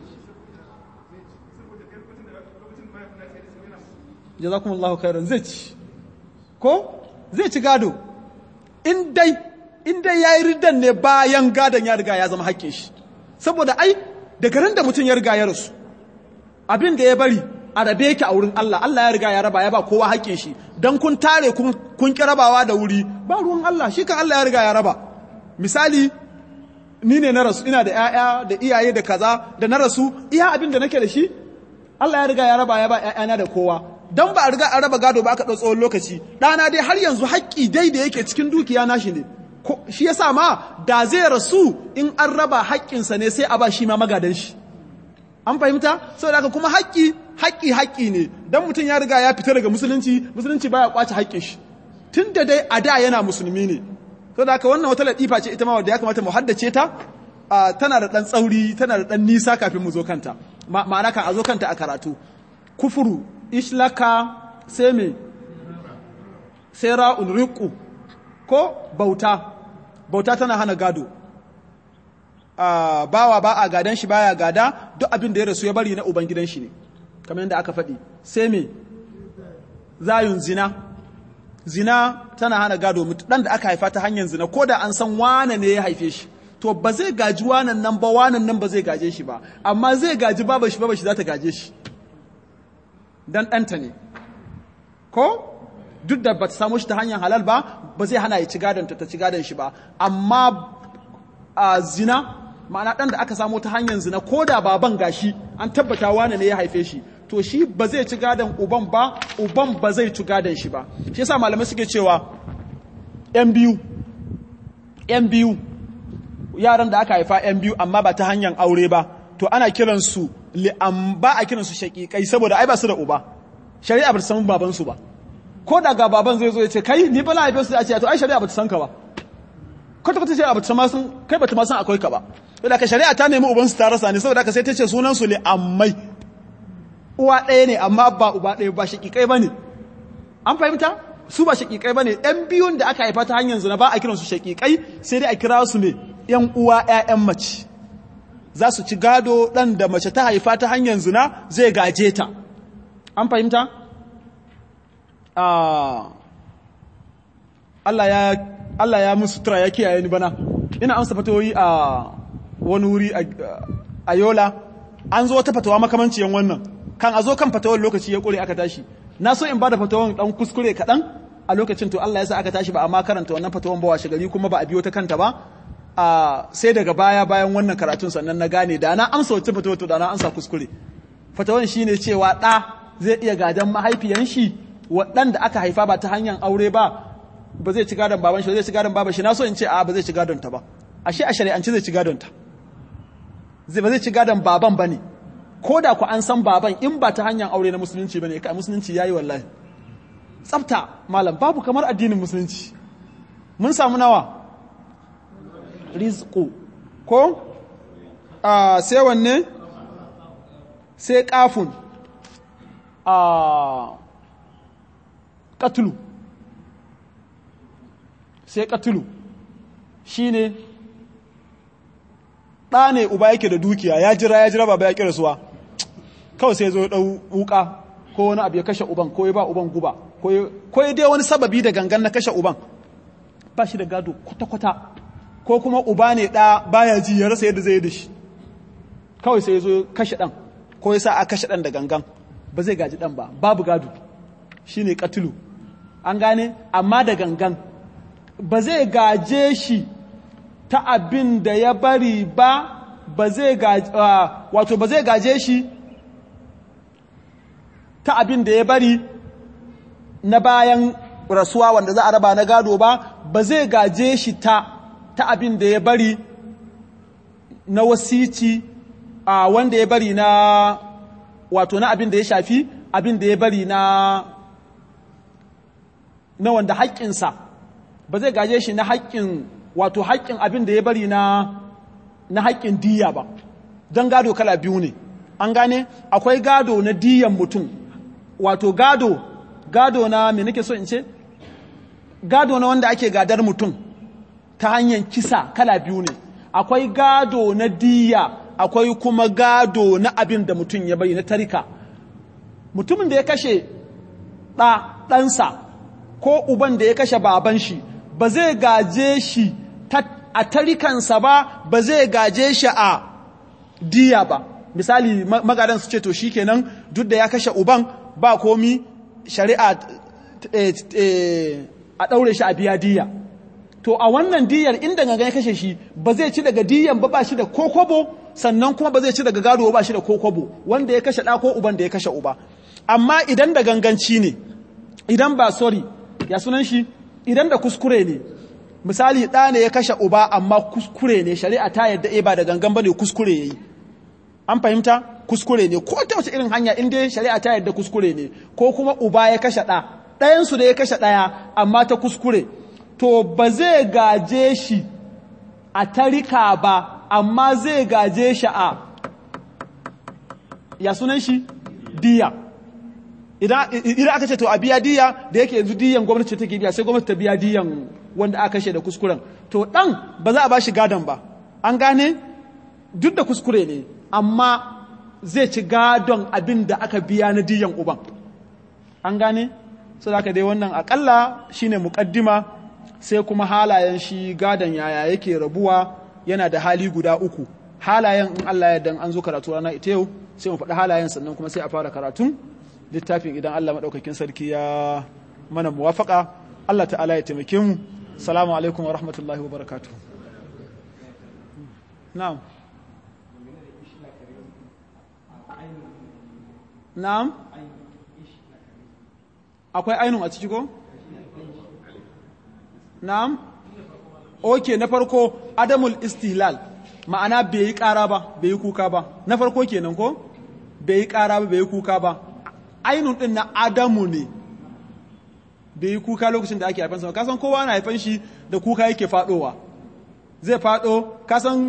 jazakumullahu khairan zai ci ko zai ci gado in dai in dai yayi riddan ne bayan gadon ya riga ya zama haƙƙin shi saboda ai daga ran da mutum ya riga ya rasu abin da ya bari a rabe yake a wurin Allah Allah ya riga ya raba ya ba kowa haƙƙin shi dan kun tare kun kun ki rabawa da wuri ba ruwan Allah shi kan Allah ya riga ya raba misali ni ne na rasu ina da ‘ya'ya da iyaye da kaza da na rasu iya abin da nake da shi Allah ya riga ya raba ya ba ‘ya'yana da kowa don ba a riga a raba gado ba aka ɗau tsawon lokaci ɗana dai har yanzu haƙƙi dai da yake cikin dukiya nashi ne shi yasa ma da zai rasu in an raba haƙƙinsa ne sai a ba shi ma magadan shi an fahimta saboda haka kuma haƙƙi haƙƙi haƙƙi ne dan mutum ya riga ya fita daga musulunci musulunci baya kwace haƙƙin shi tun da dai a da yana musulmi ne to da haka wannan wata latifa ce ita ma wadda ya kamata mu haddace ta tana da ɗan tsauri tana da ɗan nisa kafin mu zo kanta ma'ana kan a zo kanta a karatu kufuru ishlaka sai me sai ra'un riqu ko bauta bauta tana hana gado bawa ba a gadan shi baya gada duk abin da ya rasu ya bari na ubangidan shi ne kamar yadda aka faɗi sai me zayun zina zina tana hana gado dan da aka haifa ta hanyar zina ko da an san wane ne ya haife shi to ba zai gaji wanan nan ba wanan nan ba zai gaje shi ba amma zai gaji baba shi baba shi za ta gaje shi dan ɗanta ne ko duk da ba ta samu shi ta hanyar halal ba ba zai hana ya ci gadon ta ci gadon shi ba amma a zina ma'ana ɗan da aka samu ta hanyar zina ko da baban gashi an tabbata wane ne ya haife shi to shi ba zai ci gadon uban ba uban ba zai ci gadon shi ba shi yasa malamai suke cewa yan biyu yan biyu yaran da aka haifa yan biyu amma ba ta hanyar aure ba to ana kiransu li'am ba a kiransu shaƙiƙai saboda ai ba su da uba shari'a ba ta san baban su ba ko da ga baban zai zo ya ce kai ni ba na haife su a ce to ai shari'a ba ta san ka ba kwata kwata shari'a ba ta san kai ba ta ma san akwai ka ba saboda ka shari'a ta nemi ubansu ta rasa ne saboda ka sai ta ce sunan su li'ammai uwa ɗaya ne amma ba uba ɗaya ba shaƙiƙai ba ne an fahimta su ba shaƙiƙai ba ne ɗan biyun da aka haifa ta hanyar zina ba a kiransu shaƙiƙai sai dai a kira su ne ‘yan uwa ‘ya'yan mace za su ci gado ɗan da mace ta haifa ta hanyar zina zai gaje ta an fahimta Allah ya musu tura ya kiyaye ni bana ina amsa fatoyi a wani wuri a yola an zo wata fatawa makamanciyan wannan kan a zo kan fatawar lokaci ya kure aka tashi na so in bada fatawar dan kuskure kaɗan a lokacin to Allah ya sa aka tashi ba amma karanta wannan fatawar ba washe gari kuma ba a biyo ta kanta ba a sai daga baya bayan wannan karatun sannan na gane da na amsa wacce fatawar to da na amsa kuskure fatawar shine cewa ɗa zai iya gadan mahaifiyan shi waɗanda aka haifa ba ta hanyar aure ba ba zai ci gadon baban shi zai ci gadon baban shi na so in ce a ba zai ci gadon ta ba ashe a shari'ance zai ci gadon ta zai ba zai ci gadon baban bane ko da ku an san baban in ba ta hanyar aure na musulunci bane kai musulunci yayi wallahi tsafta malam babu kamar addinin musulunci mun samu nawa rizqu ko a sai wanne sai kafun a katulu sai katulu shi ne ɗa ne uba yake da dukiya ya jira ya jira baba ya ƙi rasuwa kawai sai zo ɗau wuka ko wani abu ya kashe uban ko ya ba uban guba ko ya dai wani sababi da gangan na kashe uban ba shi da gado kwata-kwata ko kuma uba ne ɗa baya ji ya rasa yadda zai yi da shi kawai sai ya zo kashe ɗan ko ya sa a kashe ɗan da gangan ba zai gaji ɗan ba babu gado shi ne katulu an gane amma da gangan ba zai gaje shi ta abin da ya bari ba ba zai gaje wato ba zai gaje shi ta abin da ya bari na bayan rasuwa wanda za a raba na gado ba ba zai gaje shi ta ta abin da ya bari na wasici a wanda ya bari na wato na abin da ya shafi abin da ya bari na na wanda haƙƙinsa ba zai gaje shi na haƙƙin wato haƙƙin abin da ya bari na na haƙƙin diya ba don gado kala biyu ne an gane akwai gado na diyan mutum wato gado gado na me nake so in ce gado na wanda ake gadar mutum ta hanyar kisa kala biyu ne akwai gado na diya akwai kuma gado na abin da mutum ya bari na tarika mutumin da ya kashe ɗa ɗansa ko uban da ya kashe baban shi ba zai gaje shi a tarikansa ba ba zai gaje shi a diya ba misali magadan su ce to shi kenan duk da ya kashe uban ba komi shari'a a ɗaure shi a biya diya to a wannan diyar inda gangan ya kashe shi ba zai ci daga diyan ba ba shi da kokobo sannan kuma ba zai ci daga gado ba shi da kokobo wanda ya kashe ɗa ko uban da ya kashe uba amma idan da ganganci ne idan ba sorry ya sunan shi idan da kuskure ne misali ɗa ne ya kashe uba amma kuskure ne shari'a ta yadda e ba da gangan ba ne kuskure ya yi an fahimta kuskure ne ko ta wace irin hanya inda shari'a ta yadda kuskure ne ko kuma uba ya kashe ɗa ɗayansu da ya kashe ɗaya amma ta kuskure to ba zai gaje shi a tarika ba amma zai gaje shi a ya sunan shi diya idan aka ce to a biya diya da yake yanzu diyan gwamnati take biya sai gwamnati ta biya diyan wanda aka kashe da kuskuren to dan ba za a ba shi gadon ba an gane duk da kuskure ne amma zai ci gadon abin da aka biya na diyan uban an gane so da dai wannan akalla shine muqaddima sai kuma halayen shi gadon yaya yake rabuwa yana da hali guda uku halayen in Allah ya dan an zo karatu rana ita yau sai mu faɗi halayen sannan kuma sai a fara karatun littafin idan Allah maɗaukakin sarki ya mana muwafaka Allah ta'ala ya taimake mu salamu alaikum wa rahmatullahi wa barakatu na'am na'am akwai ainun a ciki ko na'am oke na farko adamul istihlal ma'ana bai yi ƙara ba bai yi kuka ba na farko kenan ko bai yi ƙara ba bai yi kuka ba ainun ɗin na adamu ne bai yi kuka lokacin da ake haifansa kasan kowa na haifan shi da kuka yake faɗowa zai faɗo kasan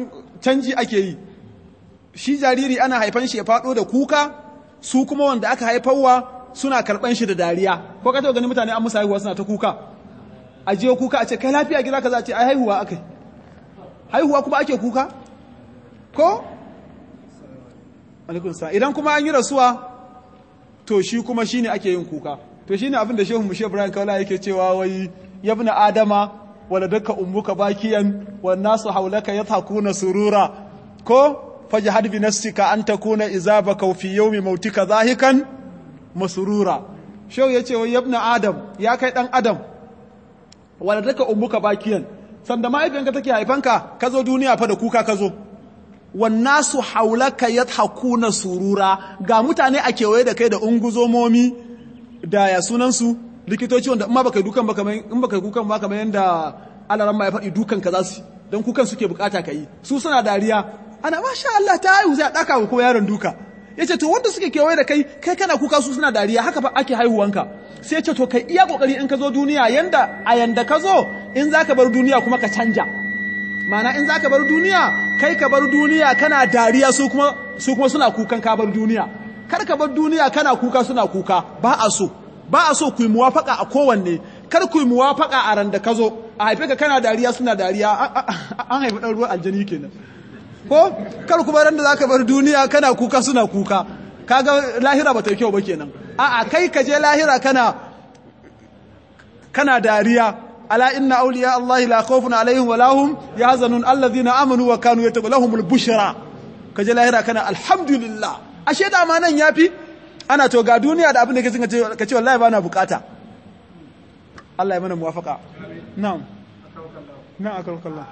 canji ake yi shi jariri ana haifan shi ya faɗo da kuka su kuma wanda aka haifarwa suna karɓan shi da dariya ko ka taɓa gani mutane an musu haihuwa suna ta kuka a je kuka a ce kai lafiya gida ka za a ce ai haihuwa akai haihuwa kuma ake kuka ko alaikun sa idan kuma an yi rasuwa to shi kuma shine ake yin kuka to shine abin da shehu mushe ibrahim kaula yake cewa wai yabna adama wala daka ummuka bakiyan wan nasu haulaka yathakuna surura ko fajhad bi nafsika an takuna izabaka fi yawmi mautika zahikan masrura shehu yace wai yabna adam ya kai dan adam wala daka ummuka bakiyan sanda mahaifiyanka take haifanka ka zo duniya fa da kuka ka zo wannasu haulaka yadhakuna surura ga mutane a kewaye da kai da unguzomomi da ya sunansu likitoci wanda in ma baka dukan ba kamar in baka kukan ba kamar yanda alaran ma ya faɗi dukan ka za su don kukan suke bukata ka yi su suna dariya ana masha Allah ta haihu sai a daka ko yaron duka yace to wanda suke kewaye da kai kai kana kuka su suna dariya haka fa ake haihuwanka sai ce to kai iya kokari in ka zo duniya yanda a yanda ka zo in zaka bar duniya kuma ka canja mana in zaka bar duniya kai ka bar duniya kana dariya su kuma su kuma suna kukan ka bar duniya kar ka bar duniya kana kuka suna kuka ba a so ba a so ku yi muwafaka a kowanne kar ku yi muwafaka a ran da ka zo a haife ka kana dariya suna dariya an haifi ɗan ruwan aljani kenan ko kar kuma ran da zaka bar duniya kana kuka suna kuka kaga lahira ba ta yi kyau ba kenan a'a kai ka je lahira kana kana dariya ala inna awliya Allah la khawfun alaihim wa lahum yahzanun alladhina amanu wa kanu yataballahumul bushra kaje lahira kana alhamdulillah ashe da ma nan yafi ana to ga duniya da abin da kace kace wallahi bana bukata Allah ya mana muwafaka na'am na'am akal kallah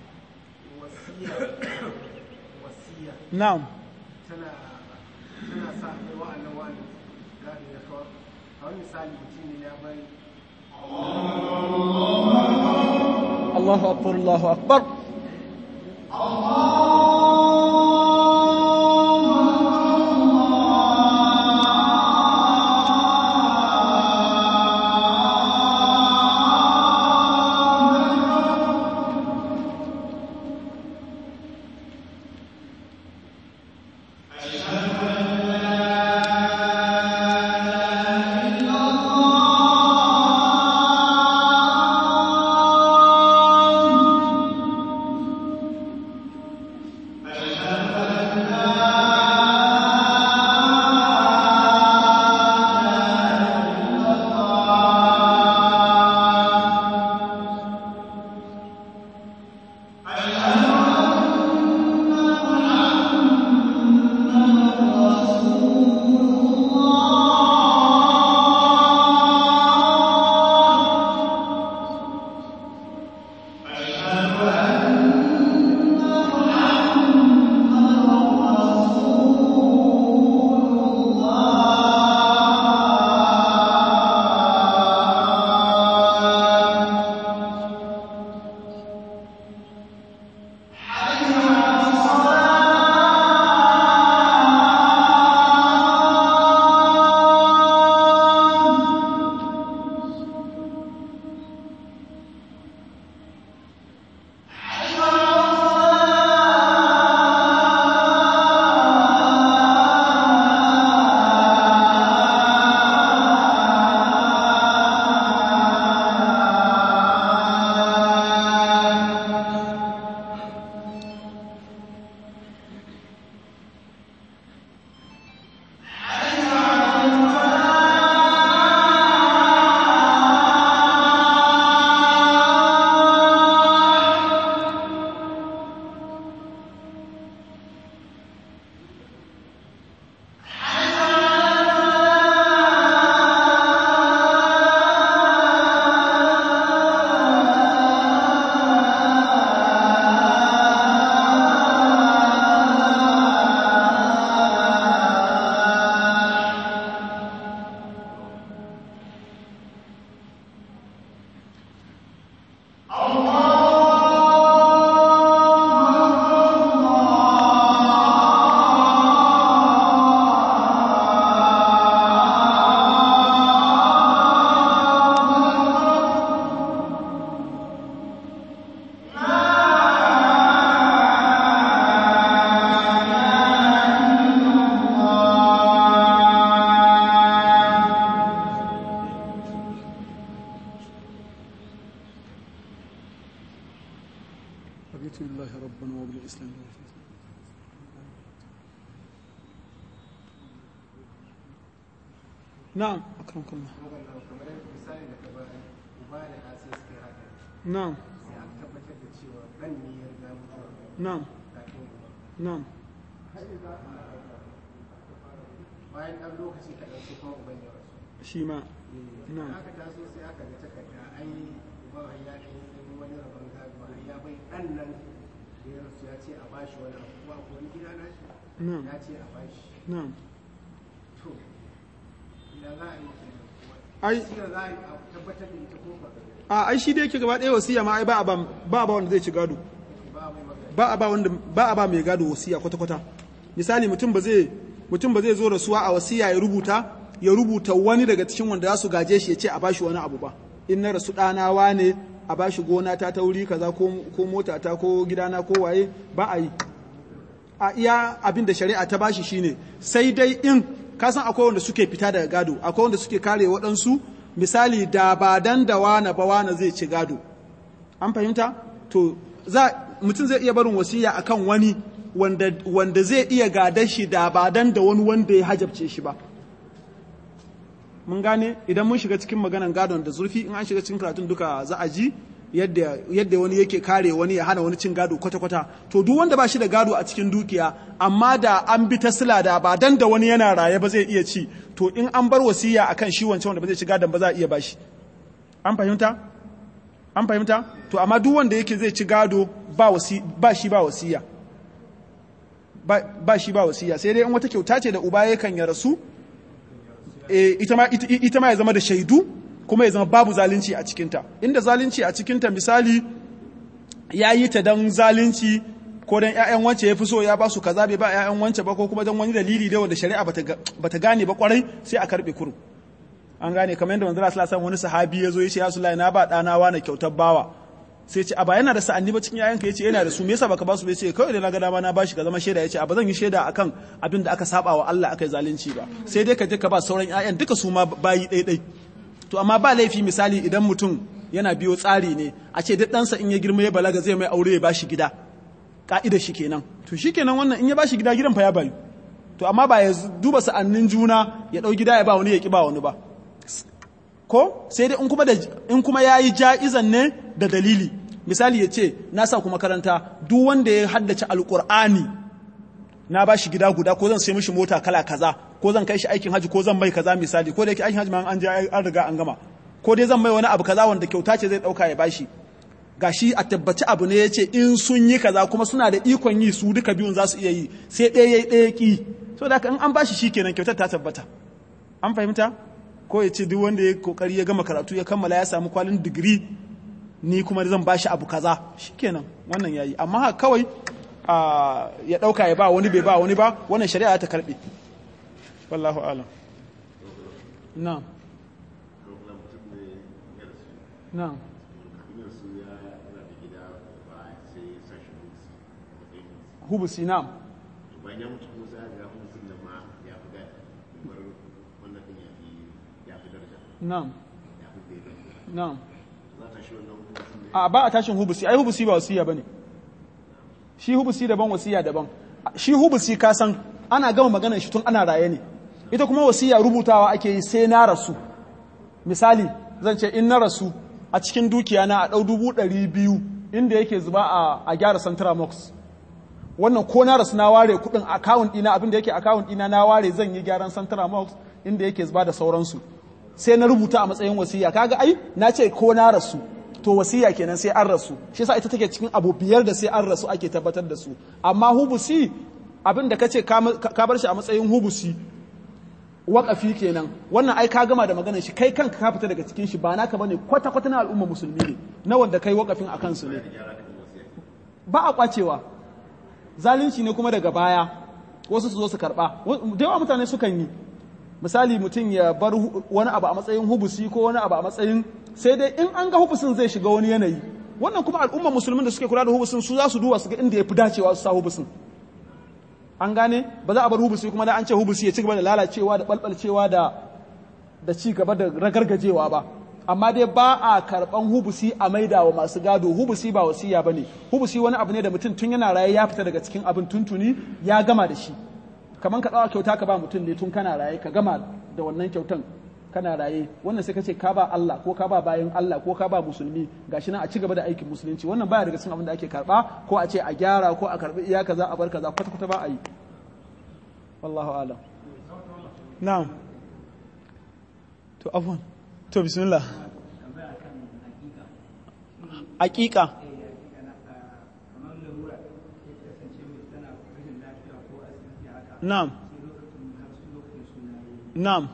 na'am tana tana sa kai wa'annan wa'annan gadi ya kawar a wani misali mutum ne ya bari الله أكبر الله أكبر na'am akramakallah kamar misali da kamar uba da ɗa sai suka yi haka na'am sai aka tabbatar da cewa ɗan ne ya riga mutuwa na'am kafin uba na'am bayan ɗan lokaci kaɗan sai kuma uban ya rasu shi ma na'am aka taso sai aka ga takarda ai uban har ya ɗan yi wani rabon gado har ya bai ɗan nan da ya rasu ya ce a bashi wani abu kuma ko wani gida na shi na'am ya ce a bashi na'am to ya za a yi kenan ai shi da za a yi a tabbatar da ita ko ba a ai shi da yake gaba ɗaya wasiya ma ai ba a ba ba a ba wanda zai ci gado ba mai magana ba a ba wanda ba a ba mai gado wasiya kwata kwata misali mutum ba zai mutum ba zai zo rasuwa a wasiya ya rubuta ya rubuta wani daga cikin wanda za su gaje shi ya ce a bashi wani abu ba in na rasu ɗana wane a bashi gona ta ta wuri kaza ko ko mota ta ko gidana ko waye ba a yi a iya abin da shari'a ta bashi shine sai dai in ka san akwai wanda suke fita daga gado akwai wanda suke kare waɗansu misali da ba dan da wana ba wana zai ci gado an fahimta to za mutum zai iya barin wasiya akan wani wanda wanda zai iya gadar shi da ba dan da wani wanda ya hajabce shi ba mun gane idan mun shiga cikin maganan gadon da zurfi in an shiga cikin karatun duka za a ji yadda yadda wani yake kare wani ya hana wani cin gado kwata-kwata to duk wanda ba shi da gado a cikin dukiya amma da an bi ta sila da ba dan da wani yana raye ba zai iya ci to in an bar wasiya akan shi wancan wanda ba zai ci gadon ba za a iya bashi an fahimta an fahimta to amma duk wanda yake zai ci gado ba wasi ba shi ba wasiya ba, ba shi ba wasiya sai dai in wata kyauta ce da uba yakan ya rasu e, ita ma ita, ita ma ya zama da shaidu kuma ya zama babu zalunci a cikinta inda zalunci a cikinta misali ya yi ta don zalunci ko don ‘ya'yan wance ya fi so ya ba su kaza bai ba ‘ya'yan wance ba ko kuma don wani dalili da wanda shari'a bata gane ba kwarai sai a karɓe kurum an gane kamar yadda manzara sallallahu wani sahabi ya zo ya ce ya sulai na ba ɗana wa na kyautar bawa sai ce a ba yana da sa'anni ba cikin yayanka ya ce yana da su me yasa baka ba su bai ce kawai da na ga dama na bashi ka zama shaida ya ce a ba zan yi shaida akan abin da aka saba wa Allah aka yi zalunci ba sai dai ka je ka ba sauran yayan duka su ma bayi ɗaiɗai to amma ba laifi misali idan mutum yana biyo tsari ne a ce duk ɗansa in ya girma ya balaga zai mai aure ya bashi gida ka'idar shi kenan to shi kenan wannan in ya bashi gida gidan fa ya bayu to amma ba ya duba sa'annin juna ya ɗau gida ya ba wani ya ƙi ba wani ba ko sai dai in kuma da in kuma yayi ja'izan ne da dalili misali ya ce na sa ku makaranta duk wanda ya haddace alqur'ani na ba shi gida guda ko zan sai mishi mota kala kaza ko zan kai shi aikin haji ko zan mai kaza misali ko da yake aikin haji ma an je an riga an gama ko dai zan mai wani abu kaza wanda kyauta ce zai dauka ya bashi gashi a tabbaci abu ne yace in sun yi kaza kuma suna da ikon yi su duka biyun za su iya yi sai ɗaya yayi ɗaya ki so da in an bashi shikenan kyautar ta tabbata an fahimta ko ya ce duk wanda ya kokari ya gama karatu ya kammala ya samu kwalin digiri ni kuma zan bashi abu kaza shikenan wannan yayi amma haka kawai ya dauka ya ba wani bai ba wani ba wannan shari'a ta karbe wallahu alam na'am na'am hubusi na'am bayan ya mutu kuma sai ga hubusin da ma ya fi gadi kamar wannan din ya fi ya fi daraja na'am ya fi daidai na'am za ta shi wannan hubusin ne a ba a tashin hubusi ai hubusi ba wasiya bane shi hubusi daban wasiya daban shi hubusi ka san ana gama maganar shi tun ana raye ne ita kuma wasiya rubutawa ake yi sai na rasu misali zan ce in na rasu a cikin dukiya na a ɗau dubu ɗari biyu inda yake zuba a, a gyara Centramox wannan ko na rasu na ware kuɗin akawun ɗina abin da yake akawun ɗina na ware zan yi gyaran Centramox inda yake zuba da sauransu sai na rubuta a matsayin wasiya kaga ai na ce ko na rasu to wasiya kenan sai an rasu shi yasa ita take cikin abu biyar da sai an rasu ake tabbatar da su amma hubusi abin da kace ka bar shi a matsayin hubusi waƙafi kenan wannan ai ka gama da maganar shi kai kanka ka fita daga cikin shi ba naka bane kwata kwata na al'umma musulmi ne na wanda kai waƙafin a kansu ne ba a kwacewa zalunci ne kuma daga baya wasu su zo su karba da yawa mutane sukan yi misali mutum ya bar wani abu a matsayin hubusi ko wani abu a matsayin sai dai in an ga hubusin zai shiga wani yanayi wannan kuma al'umma musulmin da suke kula da hubusin su za su duba su ga inda ya fi dacewa su sa hubusin an gane ba za a bar hubusi kuma da an ce hubusi ya ci gaba da lalacewa da balbalcewa da da ci gaba da ragargajewa ba amma dai ba a karban hubusi a maida wa masu gado hubusi ba wasiya bane hubusi wani abu ne da mutum tun yana raye ya fita daga cikin abin tuntuni ya gama da shi kamar ka ɗawa kyauta ka ba mutum ne tun kana raye ka gama da wannan kyautan kana raye wannan sai ka ce ka ba Allah ko ka ba bayan Allah ko ka ba musulmi gashi nan a ci gaba da aikin musulunci wannan baya daga cikin abin da ake karba ko a ce a gyara ko a karbi iya kaza a bar kaza kwata kwata ba a yi wallahu alam na'am to afwan to bismillah aqiqa na'am na'am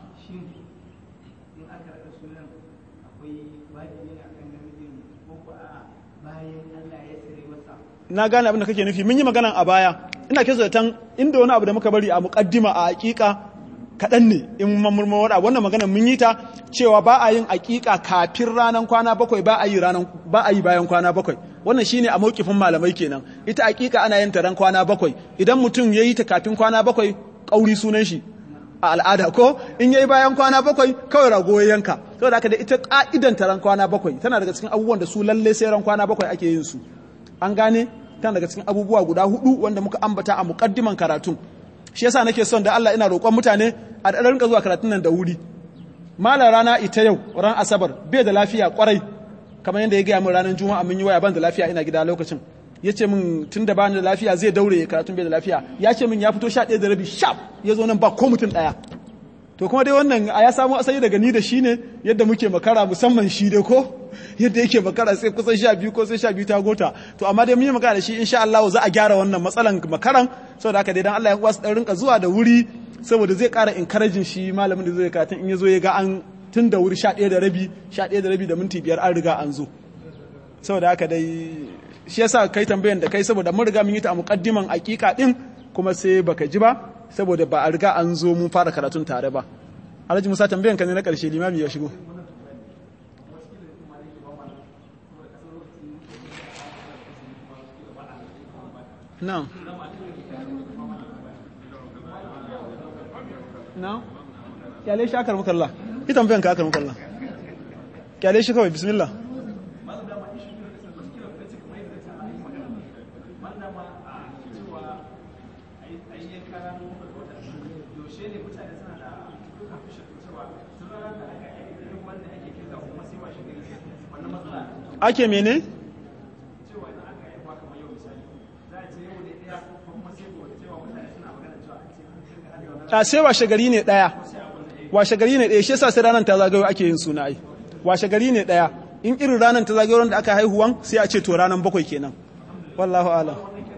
na gane abin da kake nufi mun yi maganan a baya ina kisa da tan inda wani abu da muka bari a muqaddima a hakika kaɗan ne in mamurma wada wannan magana mun yi ta cewa ba a yin hakika kafin ranar kwana bakwai ba a yi ranar ba a yi bayan kwana bakwai wannan shine a mawkifin malamai kenan ita hakika ana yin ta ran kwana bakwai idan mutum yayi ta kafin kwana bakwai kauri sunan shi a al'ada ko in yayi bayan kwana bakwai kawai rago ya yanka saboda haka da ita ka'idan ta ran kwana bakwai tana daga cikin abubuwan da su lalle sai ran kwana bakwai ake yin su an gane tana daga cikin abubuwa guda hudu wanda muka ambata a muqaddiman karatun shi yasa nake son da Allah ina roƙon mutane a da rinka zuwa karatun nan da wuri malam rana ita yau ran asabar bai da lafiya kwarai kamar yadda ya gaya min ranar juma'a mun yi waya ban da lafiya ina gida lokacin ya ce min tun da bani da lafiya zai daure karatun bai da lafiya ya ce min ya fito sha ɗaya da rabi sharp ya zo nan ba ko mutum ɗaya to kuma dai wannan a ya samu asali daga ni da shi ne yadda muke makara musamman shi dai ko yadda yake makara sai kusan sha biyu ko sai sha biyu ta gota to amma dai mun yi magana da shi insha Allah za a gyara wannan matsalan makaran saboda haka dai dan Allah ya kuwa su dan rinka zuwa da wuri saboda zai ƙara encouraging shi malamin da zai karatun in ya zo ya ga an tun da wuri sha ɗaya da rabi sha ɗaya da rabi da minti biyar an riga an zo saboda haka dai shi yasa kai tambayan da kai saboda mun riga mun yi ta a muqaddiman aqiqa din kuma sai baka ji ba saboda ba a riga an zo mun fara karatun tare ba Alhaji Musa tambayan ka ne na karshe limami ya shigo Na'am Na'am Kyale shi akar mukalla Ki tambayan ka akar mukalla Kyale shi kawai bismillah ake mene? a sai washe gari ne ɗaya washe gari ne ɗaya shi yasa sai ranar ta zagayo ake yin suna ai washe gari ne ɗaya in irin ranar ta zagayo da aka haihuwan sai a ce to ranar bakwai kenan wallahu alam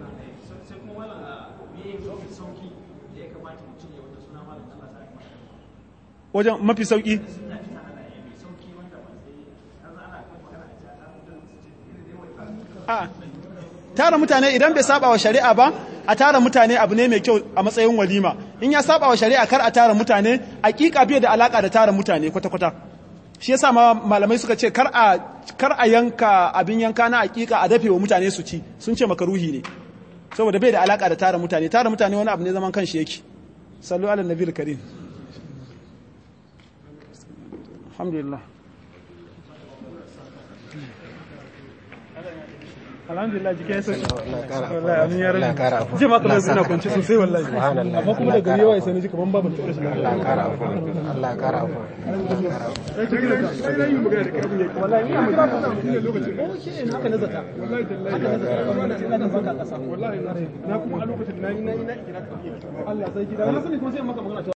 wajen mafi sauki a tara mutane idan bai saba wa shari'a ba a tara mutane abu ne mai kyau a matsayin walima in ya saba wa shari'a kar a tara mutane hakika bai da alaka da tara mutane kwata-kwata shi yasa ma malamai suka ce kar a kar a yanka abin yanka na hakika a dafe wa mutane su ci sun ce makaruhi ne saboda bai da alaka da tara mutane tara mutane wani abu ne zaman kanshi yake sallu ala nabiyil karim alhamdulillah alhamdulillah jike ya sauki wallahi amin ya rabu je ma kamar ina kwanci sosai wallahi amma kuma da gari yawa sai ni ji kaman babu tsoro shi Allah kara afu Allah kara afu wallahi ina mu ba ku lokacin ko shi ne haka nazata wallahi tallahi haka nazata ina da baka kasa wallahi na kuma a lokacin na na ina kira ka Allah sai gida na sani kuma sai maka magana